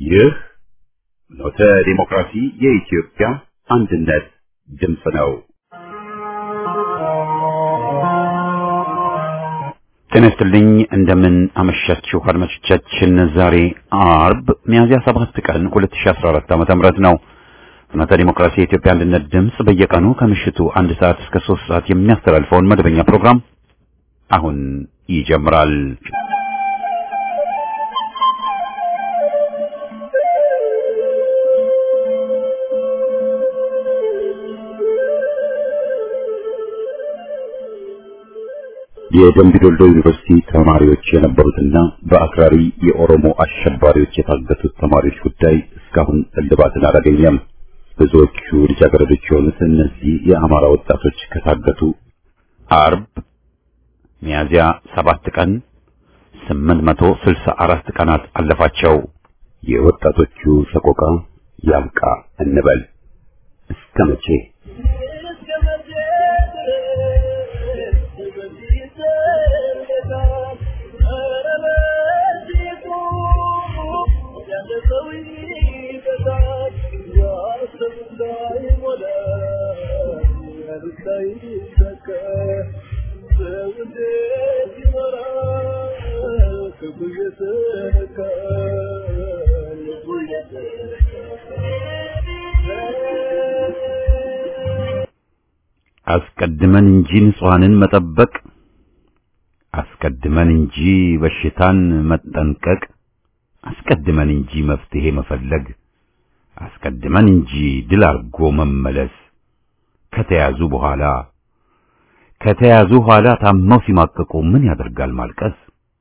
ይህ ኖተ ዲሞክራሲ የኢትዮጵያ አንድነት ድምፅ ነው። ጤና ይስጥልኝ እንደምን አመሻችሁ አድማጮቻችን። ዛሬ አርብ ሚያዝያ 7 ቀን 2014 ዓ.ም ነው። ፍኖተ ዲሞክራሲ የኢትዮጵያ አንድነት ድምፅ በየቀኑ ከምሽቱ አንድ ሰዓት እስከ 3 ሰዓት የሚያስተላልፈውን መደበኛ ፕሮግራም አሁን ይጀምራል። የደምቢዶሎ ዩኒቨርሲቲ ተማሪዎች የነበሩትና በአክራሪ የኦሮሞ አሸባሪዎች የታገቱት ተማሪዎች ጉዳይ እስካሁን እልባትን አላገኘም። ብዙዎቹ ልጃገረዶች የሆኑት እነዚህ የአማራ ወጣቶች ከታገቱ አርብ ሚያዝያ ሰባት ቀን 864 ቀናት አለፋቸው። የወጣቶቹ ሰቆቃ ያብቃ እንበል እስከ መቼ? አስቀድመን እንጂ ንጹሐንን መጠበቅ አስቀድመን እንጂ በሽታን መጠንቀቅ አስቀድመን እንጂ መፍትሄ መፈለግ አስቀድመን እንጂ ድል አርጎ መመለስ ከተያዙ በኋላ ከተያዙ ኋላ ታመው ሲማቀቁ ምን ያደርጋል ማልቀስ?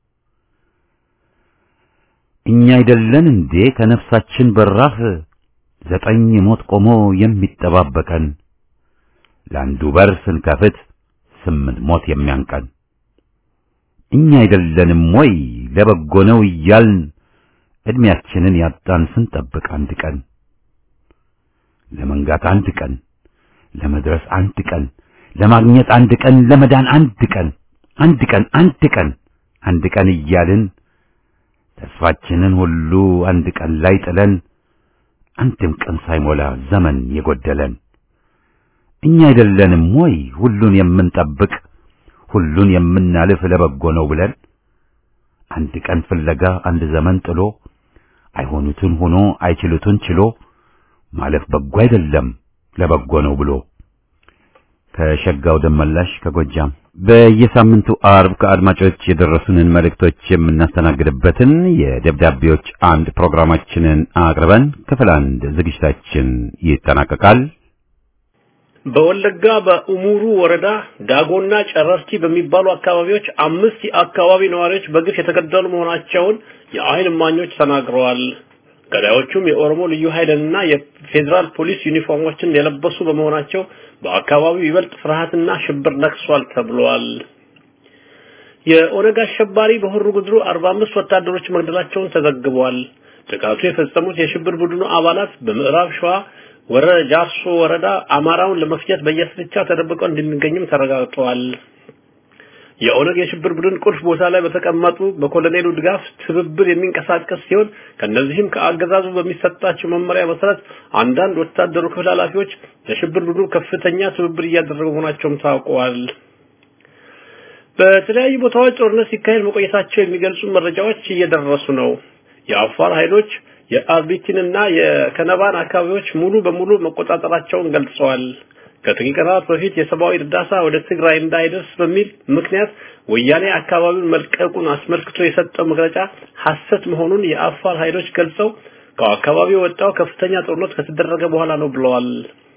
እኛ አይደለን እንዴ ከነፍሳችን በራፍ ዘጠኝ ሞት ቆሞ የሚጠባበቀን ለአንዱ በር ስንከፍት ስምንት ሞት የሚያንቀን እኛ አይደለንም ወይ ለበጎ ነው እያልን እድሜያችንን ያጣን ስንጠብቅ አንድ ቀን ለመንጋት አንድ ቀን ለመድረስ አንድ ቀን ለማግኘት አንድ ቀን ለመዳን አንድ ቀን አንድ ቀን አንድ ቀን አንድ ቀን እያልን ተስፋችንን ሁሉ አንድ ቀን ላይ ጥለን አንድም ቀን ሳይሞላ ዘመን የጎደለን እኛ አይደለንም ወይ ሁሉን የምንጠብቅ ሁሉን የምናልፍ ለበጎ ነው ብለን አንድ ቀን ፍለጋ አንድ ዘመን ጥሎ አይሆኑትን ሆኖ አይችሉትን ችሎ ማለፍ በጎ አይደለም ለበጎ ነው ብሎ ከሸጋው ደመላሽ ከጎጃም በየሳምንቱ አርብ ከአድማጮች የደረሱንን መልእክቶች የምናስተናግድበትን የደብዳቤዎች አምድ ፕሮግራማችንን አቅርበን ክፍል አንድ ዝግጅታችን ይጠናቀቃል። በወለጋ በኡሙሩ ወረዳ ዳጎና ጨረርቲ በሚባሉ አካባቢዎች አምስት የአካባቢ ነዋሪዎች በግፍ የተገደሉ መሆናቸውን የአይን እማኞች ተናግረዋል። ገዳዮቹም የኦሮሞ ልዩ ኃይልና የፌዴራል ፖሊስ ዩኒፎርሞችን የለበሱ በመሆናቸው በአካባቢው ይበልጥ ፍርሃትና ሽብር ነግሷል ተብሏል። የኦነግ አሸባሪ በሆሩ ጉድሩ 45 ወታደሮች መግደላቸውን ተዘግቧል። ጥቃቱ የፈጸሙት የሽብር ቡድኑ አባላት በምዕራብ ሸዋ ወረ ጃርሶ ወረዳ አማራውን ለመፍጀት በየስርቻው ተደብቀው እንደሚገኙም ተረጋግጧል። የኦነግ የሽብር ቡድን ቁልፍ ቦታ ላይ በተቀመጡ በኮሎኔሉ ድጋፍ ትብብር የሚንቀሳቀስ ሲሆን ከነዚህም ከአገዛዙ በሚሰጣቸው መመሪያ መሰረት አንዳንድ ወታደሩ ክፍል ኃላፊዎች ለሽብር ቡድኑ ከፍተኛ ትብብር እያደረጉ መሆናቸውም ታውቀዋል። በተለያዩ ቦታዎች ጦርነት ሲካሄድ መቆየታቸው የሚገልጹ መረጃዎች እየደረሱ ነው። የአፋር ኃይሎች የአርቢቲንና የከነባን አካባቢዎች ሙሉ በሙሉ መቆጣጠራቸውን ገልጸዋል። ከጥቂት ቀናት በፊት የሰብአዊ እርዳታ ወደ ትግራይ እንዳይደርስ በሚል ምክንያት ወያኔ አካባቢውን መልቀቁን አስመልክቶ የሰጠው መግለጫ ሐሰት መሆኑን የአፋር ኃይሎች ገልጸው ከአካባቢው የወጣው ከፍተኛ ጦርነት ከተደረገ በኋላ ነው ብለዋል።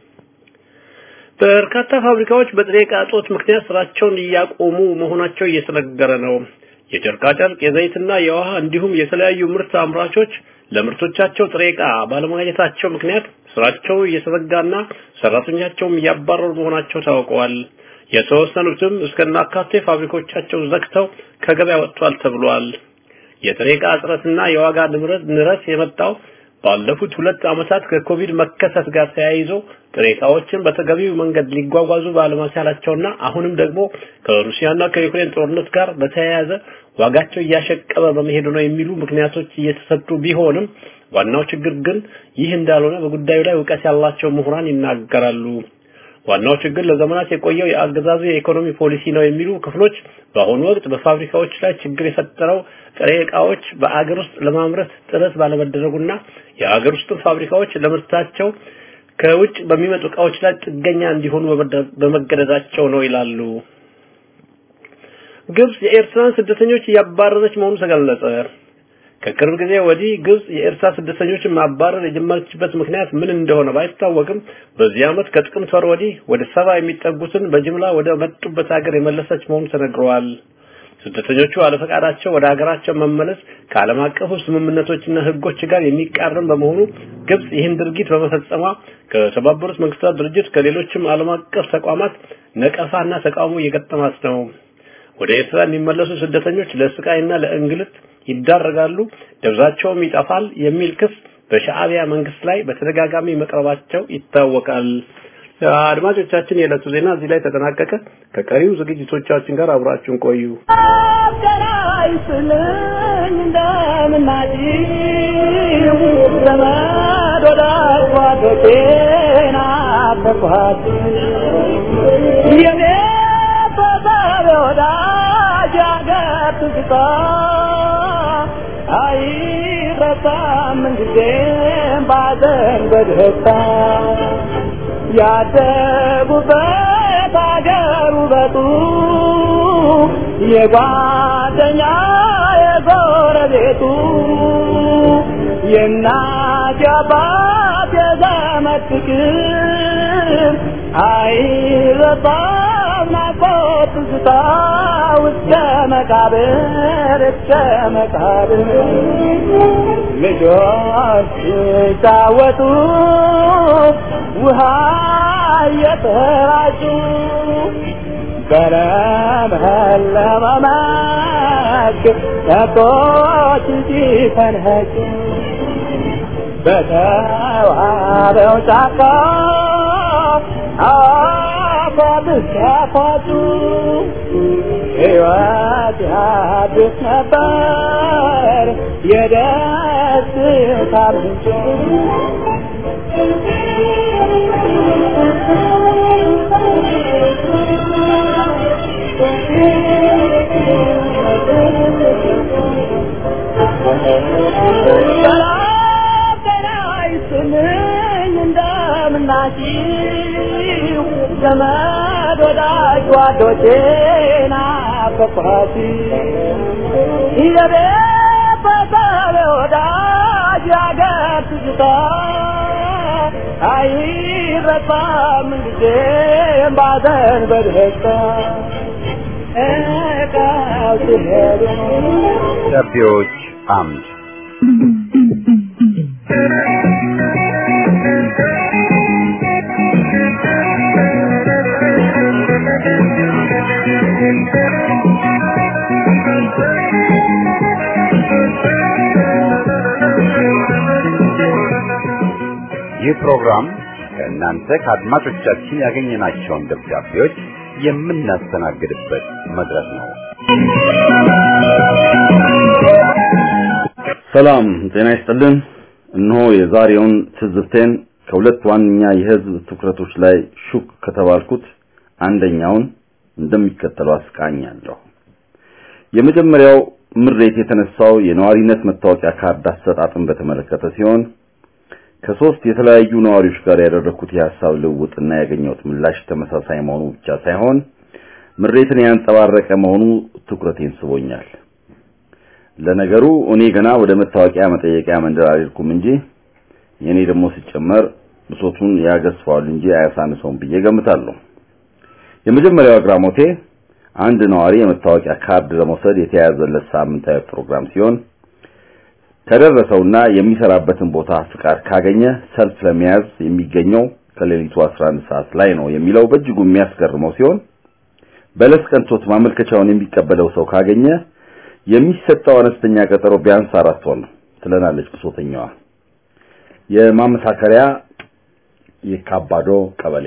በርካታ ፋብሪካዎች በጥሬ ዕቃ እጦት ምክንያት ስራቸውን እያቆሙ መሆናቸው እየተነገረ ነው። የጨርቃጨርቅ የዘይትና የውሃ እንዲሁም የተለያዩ ምርት አምራቾች ለምርቶቻቸው ጥሬ ዕቃ ባለማግኘታቸው ምክንያት ስራቸው እየተዘጋና ሰራተኞቻቸውም እያባረሩ መሆናቸው ታውቀዋል። የተወሰኑትም እስከናካቴ ፋብሪኮቻቸው ዘግተው ከገበያ ወጥቷል ተብሏል። የጥሬ ዕቃ እጥረትና የዋጋ ንረት ንረት የመጣው ባለፉት ሁለት ዓመታት ከኮቪድ መከሰት ጋር ተያይዞ ጥሬ ዕቃዎችን በተገቢው መንገድ ሊጓጓዙ ባለመቻላቸውና አሁንም ደግሞ ከሩሲያና ከዩክሬን ጦርነት ጋር በተያያዘ ዋጋቸው እያሸቀበ በመሄዱ ነው የሚሉ ምክንያቶች እየተሰጡ ቢሆንም ዋናው ችግር ግን ይህ እንዳልሆነ በጉዳዩ ላይ እውቀት ያላቸው ምሁራን ይናገራሉ። ዋናው ችግር ለዘመናት የቆየው የአገዛዙ የኢኮኖሚ ፖሊሲ ነው የሚሉ ክፍሎች በአሁኑ ወቅት በፋብሪካዎች ላይ ችግር የፈጠረው ጥሬ ዕቃዎች በአገር ውስጥ ለማምረት ጥረት ባለመደረጉና የአገር ውስጥ ፋብሪካዎች ለምርታቸው ከውጭ በሚመጡ ዕቃዎች ላይ ጥገኛ እንዲሆኑ በመገደዳቸው ነው ይላሉ። ግብጽ የኤርትራን ስደተኞች እያባረረች መሆኑ ተገለጸ። ከቅርብ ጊዜ ወዲህ ግብጽ የኤርትራ ስደተኞችን ማባረር የጀመረችበት ምክንያት ምን እንደሆነ ባይታወቅም በዚህ ዓመት ከጥቅምት ወር ወዲህ ወደ ሰባ የሚጠጉትን በጅምላ ወደ መጡበት ሀገር የመለሰች መሆኑ ተነግረዋል። ስደተኞቹ አለፈቃዳቸው ወደ ሀገራቸው መመለስ ከዓለም አቀፉ ስምምነቶችና ሕጎች ጋር የሚቃረን በመሆኑ ግብጽ ይህን ድርጊት በመፈጸሟ ከተባበሩት መንግስታት ድርጅት ከሌሎችም ዓለም አቀፍ ተቋማት ነቀፋና ተቃውሞ እየገጠማት ነው። ወደ ኤርትራ የሚመለሱ ስደተኞች ለስቃይና ለእንግልት ይዳረጋሉ፣ ደብዛቸውም ይጠፋል የሚል ክስ በሻዕቢያ መንግስት ላይ በተደጋጋሚ መቅረባቸው ይታወቃል። አድማጮቻችን፣ የዕለቱ ዜና እዚህ ላይ ተጠናቀቀ። ከቀሪው ዝግጅቶቻችን ጋር አብራችሁን ቆዩ። አይረሳም እንጊዜም ባዘን በደስታ ያደጉበት አገር ውበቱ የጓደኛ የጎረቤቱ የእናት የአባት የዘመድ ፍቅር አይረሳም ናፍቆት ትዝታ እስከ መቃብር እስከ መቃብር ልጆች ሲጫወቱ ውሃ እየተራጩ በለመለመ መስክ ከብቶች ሲፈንጩ በተዋበው ጫካ አፏብስ ያፏጩ ሕይወት ያድስ ነበር የደስታ ምንጭ እንደምናችሁ ዘመድ ወዳጅ ጓዶቼ ናፈቅኋት የቤተሰብ ወዳጅ ያገር ትዝታ አይረሳም ጊዜም ባዘን በደስታ እቃው ሲሄዱ ደብዳቤዎች አምድ ይህ ፕሮግራም ከእናንተ ከአድማጮቻችን ያገኘናቸውን ደብዳቤዎች የምናስተናግድበት መድረክ ነው። ሰላም ጤና ይስጥልን። እነሆ የዛሬውን ትዝብቴን ከሁለት ዋነኛ የህዝብ ትኩረቶች ላይ ሹክ ከተባልኩት አንደኛውን እንደሚከተለው አስቃኛለሁ። የመጀመሪያው ምሬት የተነሳው የነዋሪነት መታወቂያ ካርድ አሰጣጥን በተመለከተ ሲሆን ከሶስት የተለያዩ ነዋሪዎች ጋር ያደረኩት የሐሳብ ልውውጥና ያገኘሁት ምላሽ ተመሳሳይ መሆኑ ብቻ ሳይሆን ምሬትን ያንጸባረቀ መሆኑ ትኩረቴን ስቦኛል። ለነገሩ እኔ ገና ወደ መታወቂያ መጠየቂያ መንደር አልሄድኩም እንጂ የኔ ደግሞ ሲጨመር ብሶቱን ያገዝፈዋል እንጂ አያሳንሰውም ብዬ ገምታለሁ። የመጀመሪያው አግራሞቴ አንድ ነዋሪ የመታወቂያ ካርድ ለመውሰድ የተያዘለት ሳምንታዊ ፕሮግራም ሲሆን ከደረሰውና የሚሰራበትን ቦታ ፍቃድ ካገኘ ሰልፍ ለመያዝ የሚገኘው ከሌሊቱ 11 ሰዓት ላይ ነው የሚለው በእጅጉ የሚያስገርመው ሲሆን በለስ ቀንቶት ማመልከቻውን የሚቀበለው ሰው ካገኘ የሚሰጠው አነስተኛ ቀጠሮ ቢያንስ አራት ወር ነው ትለናለች ብሶተኛዋ። የማመሳከሪያ የካባዶ ቀበሌ።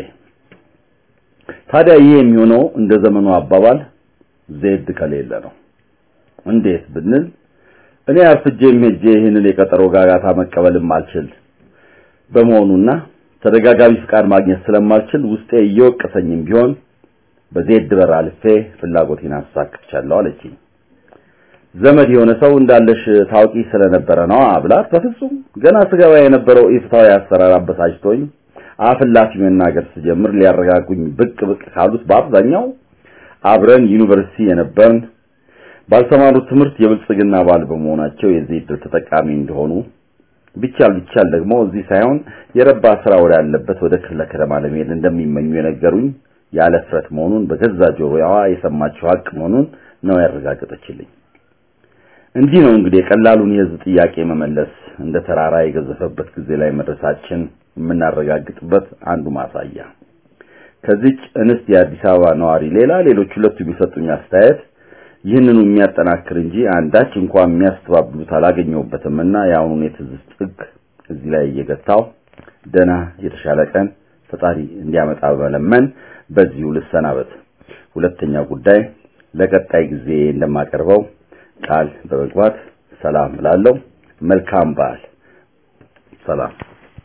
ታዲያ ይህ የሚሆነው እንደ ዘመኑ አባባል ዜድ ከሌለ ነው። እንዴት ብንል እኔ አርፍጄም ሄጄ ይህንን የቀጠሮ ጋጋታ መቀበልም አልችል በመሆኑና ተደጋጋሚ ፍቃድ ማግኘት ስለማልችል ውስጤ እየወቀሰኝም ቢሆን በዜድ በር አልፌ ፍላጎቴን አሳክቻለሁ አለችኝ። ዘመድ የሆነ ሰው እንዳለሽ ታውቂ ስለነበረ ነው ብላት፣ በፍጹም ገና ስገባ የነበረው ኢፍታዊ አሰራር አበሳጭቶኝ አፍላፊ መናገር ስጀምር ሊያረጋጉኝ ብቅ ብቅ ካሉት በአብዛኛው አብረን ዩኒቨርሲቲ የነበርን ባልተማሩት ትምህርት የብልጽግና ባል በመሆናቸው የዚህ ዕድል ተጠቃሚ እንደሆኑ ቢቻል ቢቻል ደግሞ እዚህ ሳይሆን የረባ ስራ ወዳለበት ወደ ክፍለ ከተማ ለመሄድ እንደሚመኙ የነገሩኝ ያለ ፍረት መሆኑን በገዛ ጆሮዋ የሰማችው ሀቅ መሆኑን ነው ያረጋገጠችልኝ። እንዲህ ነው እንግዲህ የቀላሉን የህዝብ ጥያቄ መመለስ እንደ ተራራ የገዘፈበት ጊዜ ላይ መድረሳችን የምናረጋግጥበት አንዱ ማሳያ። ከዚች እንስት የአዲስ አበባ ነዋሪ ሌላ ሌሎች ሁለቱ የሚሰጡኝ አስተያየት ይህንኑ የሚያጠናክር እንጂ አንዳች እንኳን የሚያስተባብሉት አላገኘሁበትምና የአሁኑን የትዝብት ጥግ እዚህ ላይ እየገታው ደህና የተሻለ ቀን ፈጣሪ እንዲያመጣ በመለመን በዚሁ ልሰናበት። ሁለተኛው ጉዳይ ለቀጣይ ጊዜ እንደማቀርበው ቃል በመግባት ሰላም እላለሁ። መልካም በዓል። ሰላም።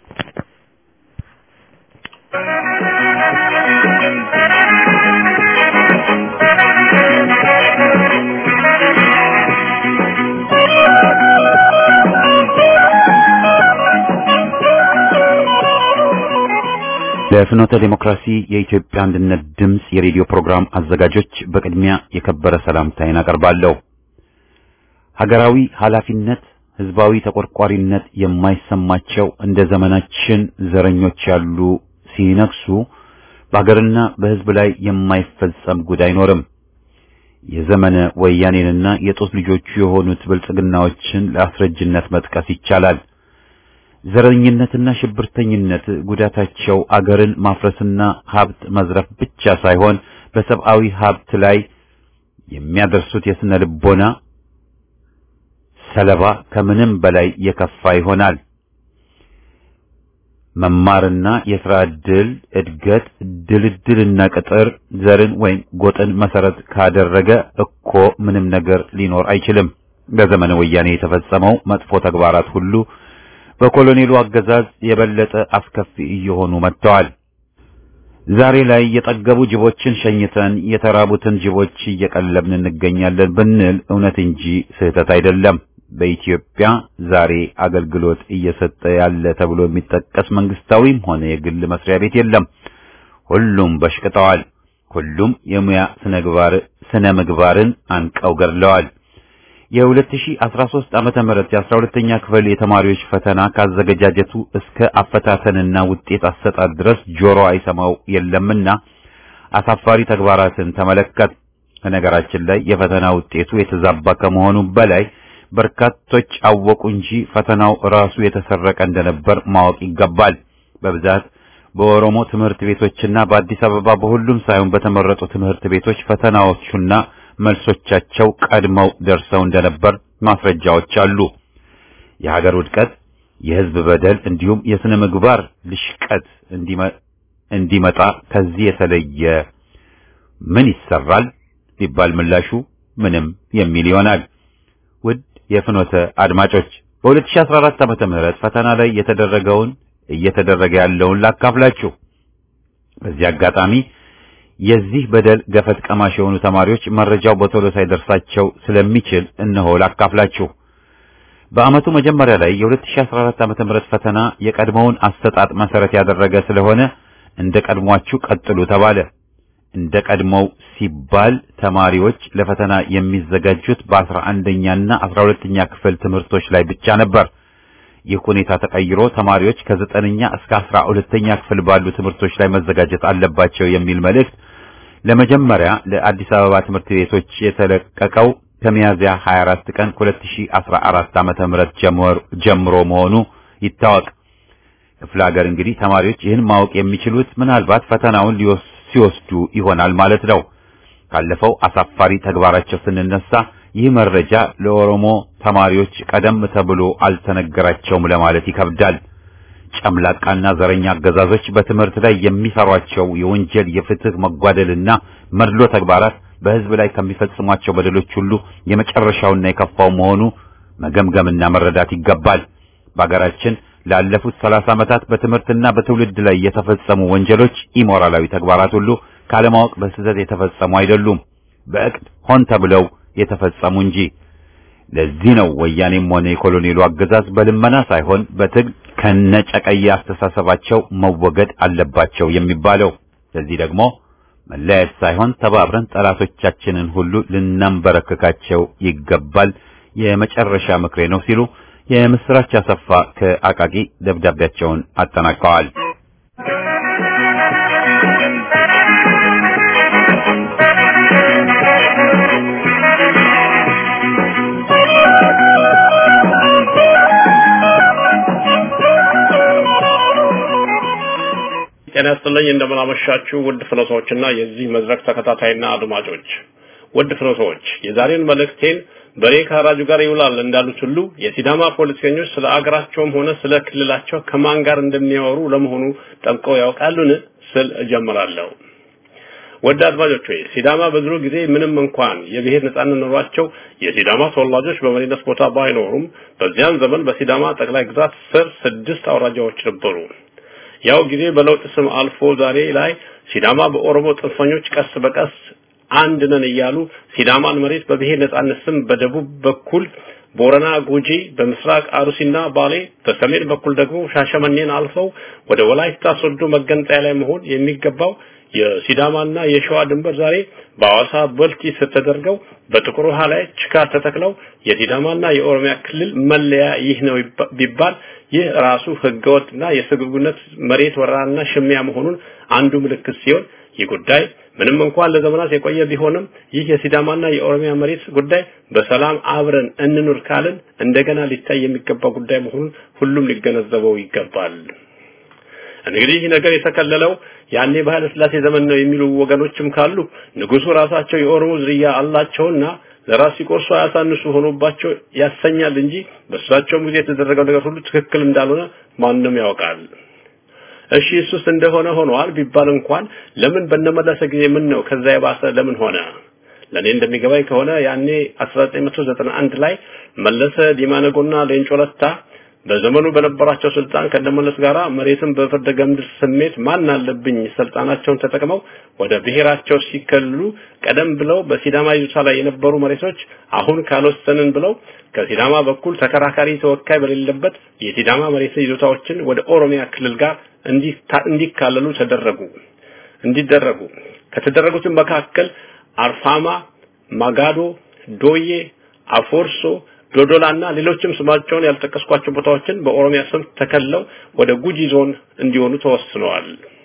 ለፍኖተ ዲሞክራሲ የኢትዮጵያ አንድነት ድምፅ የሬዲዮ ፕሮግራም አዘጋጆች በቅድሚያ የከበረ ሰላምታዬን አቀርባለሁ። ሀገራዊ ኃላፊነት፣ ህዝባዊ ተቆርቋሪነት የማይሰማቸው እንደ ዘመናችን ዘረኞች ያሉ ሲነግሱ በሀገርና በህዝብ ላይ የማይፈጸም ጉድ አይኖርም። የዘመነ ወያኔንና የጦስ ልጆቹ የሆኑት ብልጽግናዎችን ለአስረጅነት መጥቀስ ይቻላል። ዘረኝነትና ሽብርተኝነት ጉዳታቸው አገርን ማፍረስና ሀብት መዝረፍ ብቻ ሳይሆን በሰብአዊ ሀብት ላይ የሚያደርሱት የስነ ልቦና ሰለባ ከምንም በላይ የከፋ ይሆናል። መማርና የሥራ ዕድል እድገት ድልድልና ቅጥር ዘርን ወይም ጎጥን መሰረት ካደረገ እኮ ምንም ነገር ሊኖር አይችልም። በዘመነ ወያኔ የተፈጸመው መጥፎ ተግባራት ሁሉ በኮሎኔሉ አገዛዝ የበለጠ አስከፊ እየሆኑ መጥተዋል። ዛሬ ላይ የጠገቡ ጅቦችን ሸኝተን የተራቡትን ጅቦች እየቀለብን እንገኛለን ብንል እውነት እንጂ ስህተት አይደለም። በኢትዮጵያ ዛሬ አገልግሎት እየሰጠ ያለ ተብሎ የሚጠቀስ መንግስታዊም ሆነ የግል መስሪያ ቤት የለም። ሁሉም በሽቅጠዋል። ሁሉም የሙያ ስነ ምግባር ስነ ምግባርን አንቀው ገድለዋል። የ2013 ዓመተ ምህረት የ12ኛ ክፍል የተማሪዎች ፈተና ካዘገጃጀቱ እስከ አፈታተንና ውጤት አሰጣጥ ድረስ ጆሮ አይሰማው የለምና አሳፋሪ ተግባራትን ተመለከት። በነገራችን ላይ የፈተና ውጤቱ የተዛባ ከመሆኑ በላይ በርካቶች አወቁ እንጂ ፈተናው ራሱ የተሰረቀ እንደነበር ማወቅ ይገባል። በብዛት በኦሮሞ ትምህርት ቤቶችና በአዲስ አበባ በሁሉም ሳይሆን በተመረጡ ትምህርት ቤቶች ፈተናዎቹና መልሶቻቸው ቀድመው ደርሰው እንደነበር ማስረጃዎች አሉ። የሀገር ውድቀት፣ የህዝብ በደል እንዲሁም የስነ ምግባር ልሽቀት እንዲመጣ ከዚህ የተለየ ምን ይሰራል ቢባል ምላሹ ምንም የሚል ይሆናል። ውድ የፍኖተ አድማጮች በ2014 ዓመተ ምህረት ፈተና ላይ የተደረገውን እየተደረገ ያለውን ላካፍላችሁ። በዚህ አጋጣሚ የዚህ በደል ገፈት ቀማሽ የሆኑ ተማሪዎች መረጃው በቶሎ ሳይደርሳቸው ስለሚችል እነሆ ላካፍላችሁ። በዓመቱ መጀመሪያ ላይ የ2014 ዓመተ ምህረት ፈተና የቀድሞውን አሰጣጥ መሰረት ያደረገ ስለሆነ እንደ ቀድሟችሁ ቀጥሉ ተባለ። እንደ ቀድሞው ሲባል ተማሪዎች ለፈተና የሚዘጋጁት በአስራ አንደኛና አስራ ሁለተኛ ክፍል ትምህርቶች ላይ ብቻ ነበር። ይህ ሁኔታ ተቀይሮ ተማሪዎች ከዘጠነኛ እስከ አስራ ሁለተኛ ክፍል ባሉ ትምህርቶች ላይ መዘጋጀት አለባቸው የሚል መልእክት ለመጀመሪያ ለአዲስ አበባ ትምህርት ቤቶች የተለቀቀው ከሚያዝያ 24 ቀን 2014 ዓመተ ምህረት ጀምሮ መሆኑ ይታወቅ። ክፍለ ሀገር እንግዲህ ተማሪዎች ይህን ማወቅ የሚችሉት ምናልባት ፈተናውን ሲወስዱ ይሆናል ማለት ነው። ካለፈው አሳፋሪ ተግባራቸው ስንነሳ ይህ መረጃ ለኦሮሞ ተማሪዎች ቀደም ተብሎ አልተነገራቸውም ለማለት ይከብዳል። ጨምላቃና ዘረኛ አገዛዞች በትምህርት ላይ የሚሰሯቸው የወንጀል የፍትህ መጓደልና መድሎ ተግባራት በህዝብ ላይ ከሚፈጽሟቸው በደሎች ሁሉ የመጨረሻውና የከፋው መሆኑ መገምገምና መረዳት ይገባል። በአገራችን ላለፉት ሰላሳ ዓመታት በትምህርትና በትውልድ ላይ የተፈጸሙ ወንጀሎች፣ ኢሞራላዊ ተግባራት ሁሉ ካለማወቅ በስህተት የተፈጸሙ አይደሉም፣ በእቅድ ሆን ተብለው የተፈጸሙ እንጂ። ለዚህ ነው ወያኔም ሆነ የኮሎኔሉ አገዛዝ በልመና ሳይሆን በትግል ከነጨቀየ አስተሳሰባቸው መወገድ አለባቸው የሚባለው። ለዚህ ደግሞ መለያየት ሳይሆን ተባብረን ጠላቶቻችንን ሁሉ ልናንበረክካቸው ይገባል የመጨረሻ ምክሬ ነው ሲሉ የምስራች አሰፋ ከአቃቂ ደብዳቤያቸውን አጠናቀዋል። ጤና ይስጥልኝ እንደምን አመሻችሁ ውድ ፍኖቶችና የዚህ መድረክ ተከታታይና አድማጮች ውድ ፍኖቶች የዛሬን መልእክቴን በሬ ከአራጁ ጋር ይውላል እንዳሉት ሁሉ የሲዳማ ፖለቲከኞች ስለ አገራቸውም ሆነ ስለ ክልላቸው ከማን ጋር እንደሚያወሩ ለመሆኑ ጠንቀው ያውቃሉን ስል እጀምራለሁ። ወደ አድማጮች ሆይ ሲዳማ በድሮ ጊዜ ምንም እንኳን የብሔር ነጻነት ኖሯቸው የሲዳማ ተወላጆች በመሪነት ቦታ ባይኖሩም በዚያን ዘመን በሲዳማ ጠቅላይ ግዛት ስር ስድስት አውራጃዎች ነበሩ። ያው ጊዜ በለውጥ ስም አልፎ ዛሬ ላይ ሲዳማ በኦሮሞ ጽንፈኞች ቀስ በቀስ አንድ ነን እያሉ ሲዳማን መሬት በብሔር ነጻነት ስም በደቡብ በኩል ቦረና፣ ጉጂ፣ በምስራቅ አሩሲና ባሌ፣ በሰሜን በኩል ደግሞ ሻሸመኔን አልፈው ወደ ወላይታ ሶዶ መገንጠያ ላይ መሆን የሚገባው የሲዳማና የሸዋ ድንበር ዛሬ በአዋሳ በልቲ ስር ተደርገው በጥቁር ውሃ ላይ ችካር ተተክለው የሲዳማና የኦሮሚያ ክልል መለያ ይህ ነው ቢባል ይህ ራሱ ህገወጥና የስግብግነት መሬት ወረራና ሽሚያ መሆኑን አንዱ ምልክት ሲሆን ይህ ጉዳይ ምንም እንኳን ለዘመናት የቆየ ቢሆንም ይህ የሲዳማና የኦሮሚያ መሬት ጉዳይ በሰላም አብረን እንኑር ካልን እንደገና ሊታይ የሚገባ ጉዳይ መሆኑን ሁሉም ሊገነዘበው ይገባል። እንግዲህ ይህ ነገር የተከለለው ያኔ በኃይለ ሥላሴ ዘመን ነው የሚሉ ወገኖችም ካሉ ንጉሱ ራሳቸው የኦሮሞ ዝርያ አላቸውና ለራስ ሲቆርሱ አያሳንሱ ሆኖባቸው ያሰኛል እንጂ በእሳቸውም ጊዜ የተደረገው ነገር ሁሉ ትክክል እንዳልሆነ ማንም ያውቃል። እሺ እሱስ እንደሆነ ሆኗል ቢባል እንኳን ለምን በነመለሰ ጊዜ ምን ነው ከዛ የባሰ ለምን ሆነ? ለኔ እንደሚገባኝ ከሆነ ያኔ 1991 ላይ መለሰ ዲማነጎና ሌንጮ ለታ በዘመኑ በነበራቸው ስልጣን ከነመለስ ጋራ መሬትን በፍርደ ገምድል ስሜት ማን አለብኝ ስልጣናቸውን ተጠቅመው ወደ ብሔራቸው ሲከልሉ ቀደም ብለው በሲዳማ ይዞታ ላይ የነበሩ መሬቶች አሁን ካልወሰንን ብለው ከሲዳማ በኩል ተከራካሪ ተወካይ በሌለበት የሲዳማ መሬት ይዞታዎችን ወደ ኦሮሚያ ክልል ጋር እንዲካለሉ ተደረጉ እንዲደረጉ ከተደረጉትም መካከል አርፋማ፣ ማጋዶ፣ ዶዬ፣ አፎርሶ ዶዶላና ሌሎችም ስማቸውን ያልጠቀስኳቸው ቦታዎችን በኦሮሚያ ስም ተከለው ወደ ጉጂ ዞን እንዲሆኑ ተወስነዋል።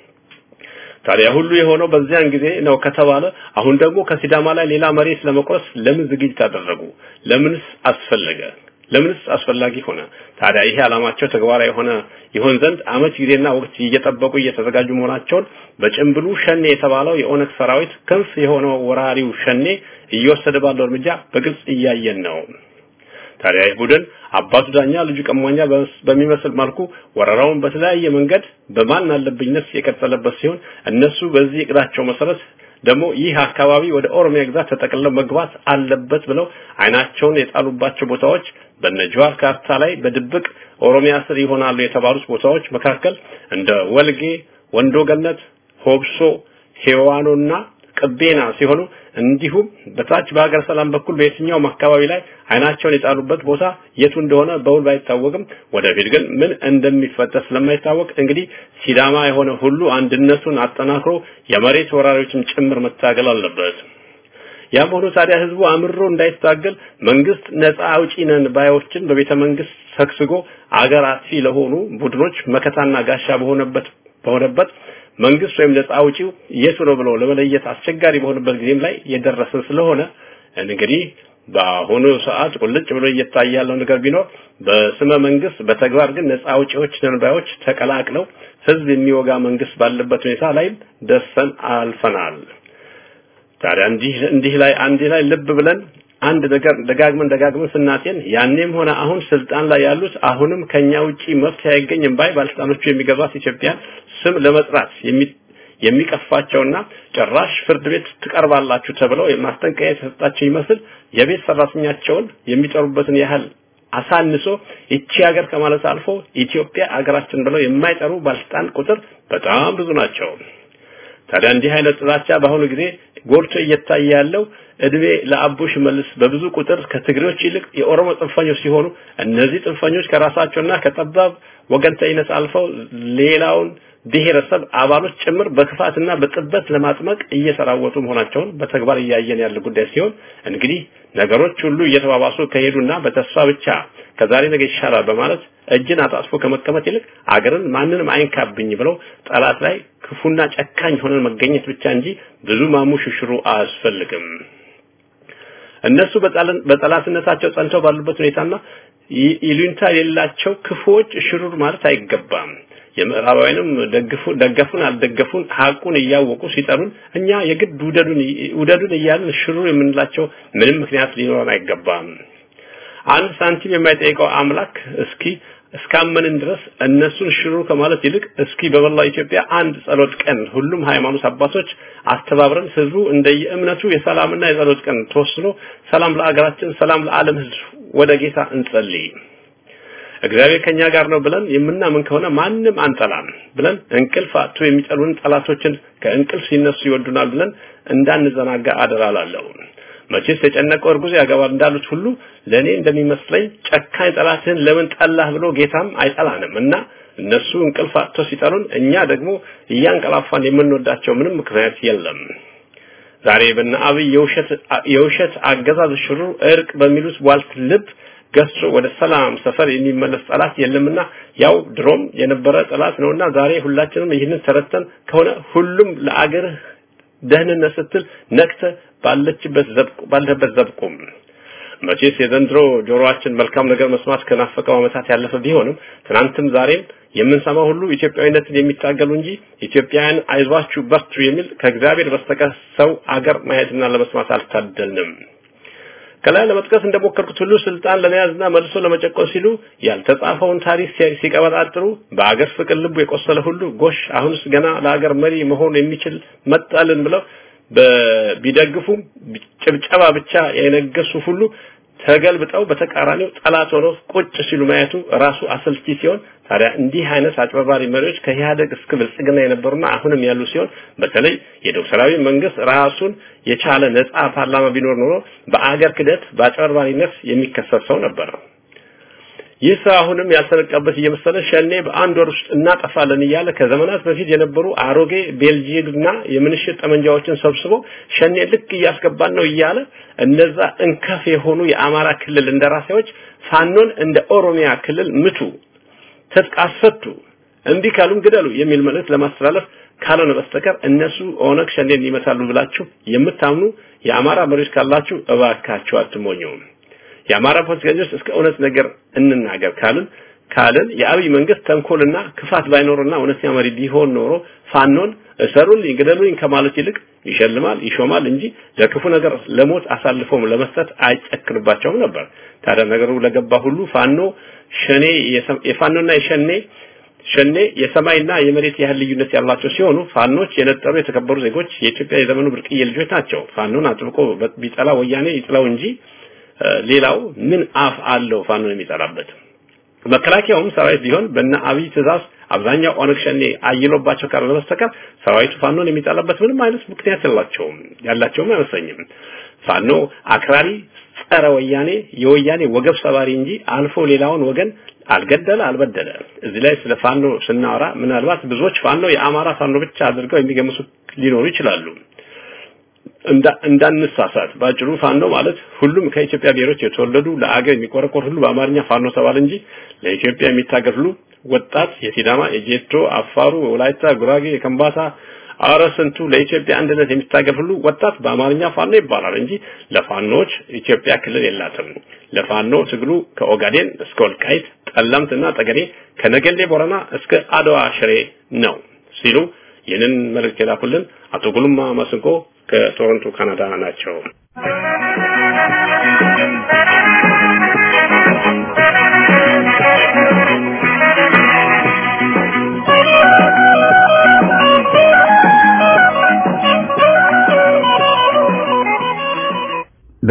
ታዲያ ሁሉ የሆነው በዚያን ጊዜ ነው ከተባለ አሁን ደግሞ ከሲዳማ ላይ ሌላ መሬት ለመቁረስ ለምን ዝግጅት አደረጉ? ለምንስ አስፈለገ? ለምንስ አስፈላጊ ሆነ? ታዲያ ይሄ ዓላማቸው ተግባራዊ የሆነ ይሆን ዘንድ አመች ጊዜና ወቅት እየጠበቁ እየተዘጋጁ መሆናቸውን በጭምብሉ ሸኔ የተባለው የኦነግ ሰራዊት ክንፍ የሆነው ወራሪው ሸኔ እየወሰደ ባለው እርምጃ በግልጽ እያየን ነው። ታዲያ ይህ ቡድን አባቱ ዳኛ ልጁ ቀማኛ በሚመስል መልኩ ወረራውን በተለያየ መንገድ በማን አለብኝነት የቀጠለበት ሲሆን እነሱ በዚህ እቅዳቸው መሰረት ደግሞ ይህ አካባቢ ወደ ኦሮሚያ ግዛት ተጠቅልለው መግባት አለበት ብለው አይናቸውን የጣሉባቸው ቦታዎች በነጅዋር ካርታ ላይ በድብቅ ኦሮሚያ ስር ይሆናሉ የተባሉት ቦታዎች መካከል እንደ ወልጌ፣ ወንዶ ገነት፣ ሆብሶ፣ ሄዋኖና ቅቤና ሲሆኑ እንዲሁም በታች በሀገር ሰላም በኩል በየትኛውም አካባቢ ላይ አይናቸውን የጣሉበት ቦታ የቱ እንደሆነ በውል ባይታወቅም ወደፊት ግን ምን እንደሚፈጠር ስለማይታወቅ እንግዲህ ሲዳማ የሆነ ሁሉ አንድነቱን አጠናክሮ የመሬት ወራሪዎችን ጭምር መታገል አለበት። ያም ሆኖ ታዲያ ህዝቡ አምሮ እንዳይታገል መንግስት ነፃ አውጪ ነን ባዮችን በቤተ መንግስት ሰክስጎ አገር አጥፊ ለሆኑ ቡድኖች መከታና ጋሻ በሆነበት በሆነበት መንግስት ወይም ነፃ አውጪው የቱ ነው ብሎ ለመለየት አስቸጋሪ በሆነበት ጊዜም ላይ የደረሰ ስለሆነ እንግዲህ በአሁኑ ሰዓት ቁልጭ ብሎ እየታየ ያለው ነገር ቢኖር በስመ መንግስት በተግባር ግን ነፃ አውጪዎች ነንባዮች ተቀላቅለው ህዝብ የሚወጋ መንግስት ባለበት ሁኔታ ላይ ደርሰን አልፈናል። ታዲያ እንዲህ እንዲህ ላይ አንድ ላይ ልብ ብለን አንድ ነገር ደጋግመን ደጋግመን ስናጤን ያኔም ሆነ አሁን ስልጣን ላይ ያሉት አሁንም ከኛ ውጪ መፍትሄ አይገኝም ባይ ባለስልጣኖቹ የሚገባት ኢትዮጵያን ስም ለመጥራት የሚቀፋቸውና ጭራሽ ፍርድ ቤት ትቀርባላችሁ ተብለው የማስጠንቀቂያ የተሰጣቸው ይመስል የቤት ሰራተኛቸውን የሚጠሩበትን ያህል አሳንሶ ይቺ ሀገር ከማለት አልፎ ኢትዮጵያ ሀገራችን ብለው የማይጠሩ ባለስልጣን ቁጥር በጣም ብዙ ናቸው። ታዲያ እንዲህ አይነት ጥላቻ በአሁኑ ጊዜ ጎልቶ እየታየ ያለው እድሜ ለአቡሽ መልስ በብዙ ቁጥር ከትግሬዎች ይልቅ የኦሮሞ ጽንፈኞች ሲሆኑ እነዚህ ጽንፈኞች ከራሳቸውና ከጠባብ ወገንተኝነት አልፈው ሌላውን ብሔረሰብ አባሎች ጭምር በክፋትና በጥበት ለማጥመቅ እየተራወጡ መሆናቸውን በተግባር እያየን ያለ ጉዳይ ሲሆን እንግዲህ ነገሮች ሁሉ እየተባባሱ ከሄዱና በተስፋ ብቻ ከዛሬ ነገ ይሻላል በማለት እጅን አጣጥፎ ከመቀመጥ ይልቅ አገርን ማንንም አይንካብኝ ብለው ጠላት ላይ ክፉና ጨካኝ ሆነን መገኘት ብቻ እንጂ ብዙ ማሙሽሽሩ አያስፈልግም። እነሱ በጠላትነታቸው ጸንተው ባሉበት ሁኔታና ይሉኝታ የሌላቸው ክፉዎች ሽሩር ማለት አይገባም። የምዕራባውያንም ደግፉ ደገፉን አልደገፉን ሀቁን እያወቁ ሲጠሩን እኛ የግድ ውደዱን ውደዱን እያልን ሽሩር የምንላቸው ምንም ምክንያት ሊኖረን አይገባም። አንድ ሳንቲም የማይጠይቀው አምላክ እስኪ እስካመንን ድረስ እነሱን ሽሩ ከማለት ይልቅ እስኪ በመላው ኢትዮጵያ አንድ ጸሎት ቀን ሁሉም ሃይማኖት አባቶች አስተባብረን ህዝቡ እንደየእምነቱ የሰላምና የጸሎት ቀን ተወስኖ ሰላም ለአገራችን፣ ሰላም ለዓለም ህዝብ ወደ ጌታ እንጸልይ። እግዚአብሔር ከኛ ጋር ነው ብለን የምናምን ከሆነ ማንም አንጠላም ብለን እንቅልፍ አጥቶ የሚጠሉን ጠላቶችን ከእንቅልፍ ሲነሱ ይወዱናል ብለን እንዳንዘናጋ አደራ እላለሁ። መቼስ የጨነቀው እርጉዝ ያገባል እንዳሉት ሁሉ ለኔ እንደሚመስለኝ ጨካኝ ጠላትህን ለምን ጠላህ ብሎ ጌታም አይጠላንም እና እነሱ እንቅልፍ አጥቶ ሲጠሉን እኛ ደግሞ እያንቀላፋን የምንወዳቸው ምንም ምክንያት የለም። ዛሬ በነ አብይ የውሸት የውሸት አገዛዝ ሽሩ እርቅ በሚሉት ዋልት ልብ ገሶ ወደ ሰላም ሰፈር የሚመለስ ጠላት የለምና ያው ድሮም የነበረ ጠላት ነውና ዛሬ ሁላችንም ይህንን ተረተን ከሆነ ሁሉም ለአገርህ ደህንነት ስትል ነቅተ ባለችበት ዘብቁ ባለበት ዘብቁም መቼስ የዘንድሮ ጆሮአችን መልካም ነገር መስማት ከናፈቀው ዓመታት ያለፈ ቢሆንም ትናንትም ዛሬም የምንሰማው ሁሉ ኢትዮጵያዊነትን የሚታገሉ እንጂ ኢትዮጵያውያን አይዟችሁ በርቱ የሚል ከእግዚአብሔር በስተቀር ሰው አገር ማየትና ለመስማት አልታደልንም። ከላይ ለመጥቀስ እንደሞከርኩት ሁሉ ስልጣን ለመያዝና መልሶ ለመጨቆን ሲሉ ያልተጻፈውን ታሪክ ሲቀበጣጥሩ በአገር ፍቅር ልቡ የቆሰለ ሁሉ ጎሽ አሁንስ ገና ለአገር መሪ መሆን የሚችል መጣልን ብለው ቢደግፉም ጭብጨባ ብቻ የነገሱ ሁሉ ተገልብጠው በተቃራኒው ጠላት ሆነው ቁጭ ሲሉ ማየቱ ራሱ አሰልቺ ሲሆን ታዲያ እንዲህ አይነት አጭበርባሪ መሪዎች ከኢህአደግ እስከ ብልጽግና የነበሩና አሁንም ያሉ ሲሆን በተለይ የዶክተራዊ መንግስት ራሱን የቻለ ነፃ ፓርላማ ቢኖር ኖሮ በአገር ክደት በአጭበርባሪነት የሚከሰስ ሰው ነበር። ይህ ሰው አሁንም ያልተነቃበት እየመሰለ ሸኔ በአንድ ወር ውስጥ እናጠፋለን እያለ ከዘመናት በፊት የነበሩ አሮጌ ቤልጂየምና የምንሽጥ ጠመንጃዎችን ሰብስቦ ሸኔ ልክ እያስገባን ነው እያለ እነዛ እንከፍ የሆኑ የአማራ ክልል እንደራሴዎች ፋኖን እንደ ኦሮሚያ ክልል ምቱ፣ ትጥቅ አስፈቱ፣ እምቢ ካሉም ግደሉ የሚል መልእክት ለማስተላለፍ ካልሆነ በስተቀር እነሱ ኦነግ ሸኔን ይመታሉ ብላችሁ የምታምኑ የአማራ መሪዎች ካላችሁ እባካችሁ አትሞኙም። የአማራ ፖለቲከኞች እስከ እውነት ነገር እንናገር ካልን ካልን የአብይ መንግስት ተንኮልና ክፋት ባይኖርና እውነተኛ መሪ ቢሆን ኖሮ ፋኖን እሰሩልኝ ግደሉኝ ከማለት ይልቅ ይሸልማል ይሾማል እንጂ ለክፉ ነገር ለሞት አሳልፎም ለመስጠት አይጨክንባቸውም ነበር። ታዲያ ነገሩ ለገባ ሁሉ ፋኖ ሸኔ የፋኖና የሸኔ ሸኔ የሰማይና የመሬት ያህል ልዩነት ያላቸው ሲሆኑ ፋኖች የነጠሩ የተከበሩ ዜጎች የኢትዮጵያ የዘመኑ ብርቅዬ ልጆች ናቸው። ፋኖን አጥብቆ ቢጠላ ወያኔ ይጥላው እንጂ ሌላው ምን አፍ አለው ፋኖን የሚጠላበት? መከላከያውም ሰራዊት ቢሆን በእነ አብይ ትእዛዝ አብዛኛው ኦነግ ሸኔ አይሎባቸው ካልሆነ በስተቀር ሰራዊቱ ፋኖን የሚጠላበት ምንም አይነት ምክንያት የላቸውም ያላቸውም አይመስለኝም። ፋኖ አክራሪ ጸረ ወያኔ የወያኔ ወገብ ሰባሪ እንጂ አልፎ ሌላውን ወገን አልገደለ አልበደለ። እዚህ ላይ ስለ ፋኖ ስናወራ ምናልባት ብዙዎች ፋኖ የአማራ ፋኖ ብቻ አድርገው የሚገምሱ ሊኖሩ ይችላሉ። እንዳንሳሳት ባጭሩ ፋኖ ማለት ሁሉም ከኢትዮጵያ ብሔሮች የተወለዱ ለአገር የሚቆረቆር ሁሉ በአማርኛ ፋኖ ተባለ እንጂ ለኢትዮጵያ የሚታገል ሁሉ ወጣት የሲዳማ፣ የጄቶ፣ አፋሩ፣ ወላይታ፣ ጉራጌ፣ የከምባታ አረ ስንቱ ለኢትዮጵያ አንድነት የሚታገል ሁሉ ወጣት በአማርኛ ፋኖ ይባላል እንጂ ለፋኖች ኢትዮጵያ ክልል የላትም። ለፋኖ ትግሉ ከኦጋዴን እስከ ወልቃይት፣ ጠለምትና ጠገዴ፣ ከነገሌ ቦረና እስከ አድዋ ሽሬ ነው ሲሉ ይህንን መልእክት የላኩልን አቶ ጉልማ መስንቆ ከቶሮንቶ ካናዳ ናቸው።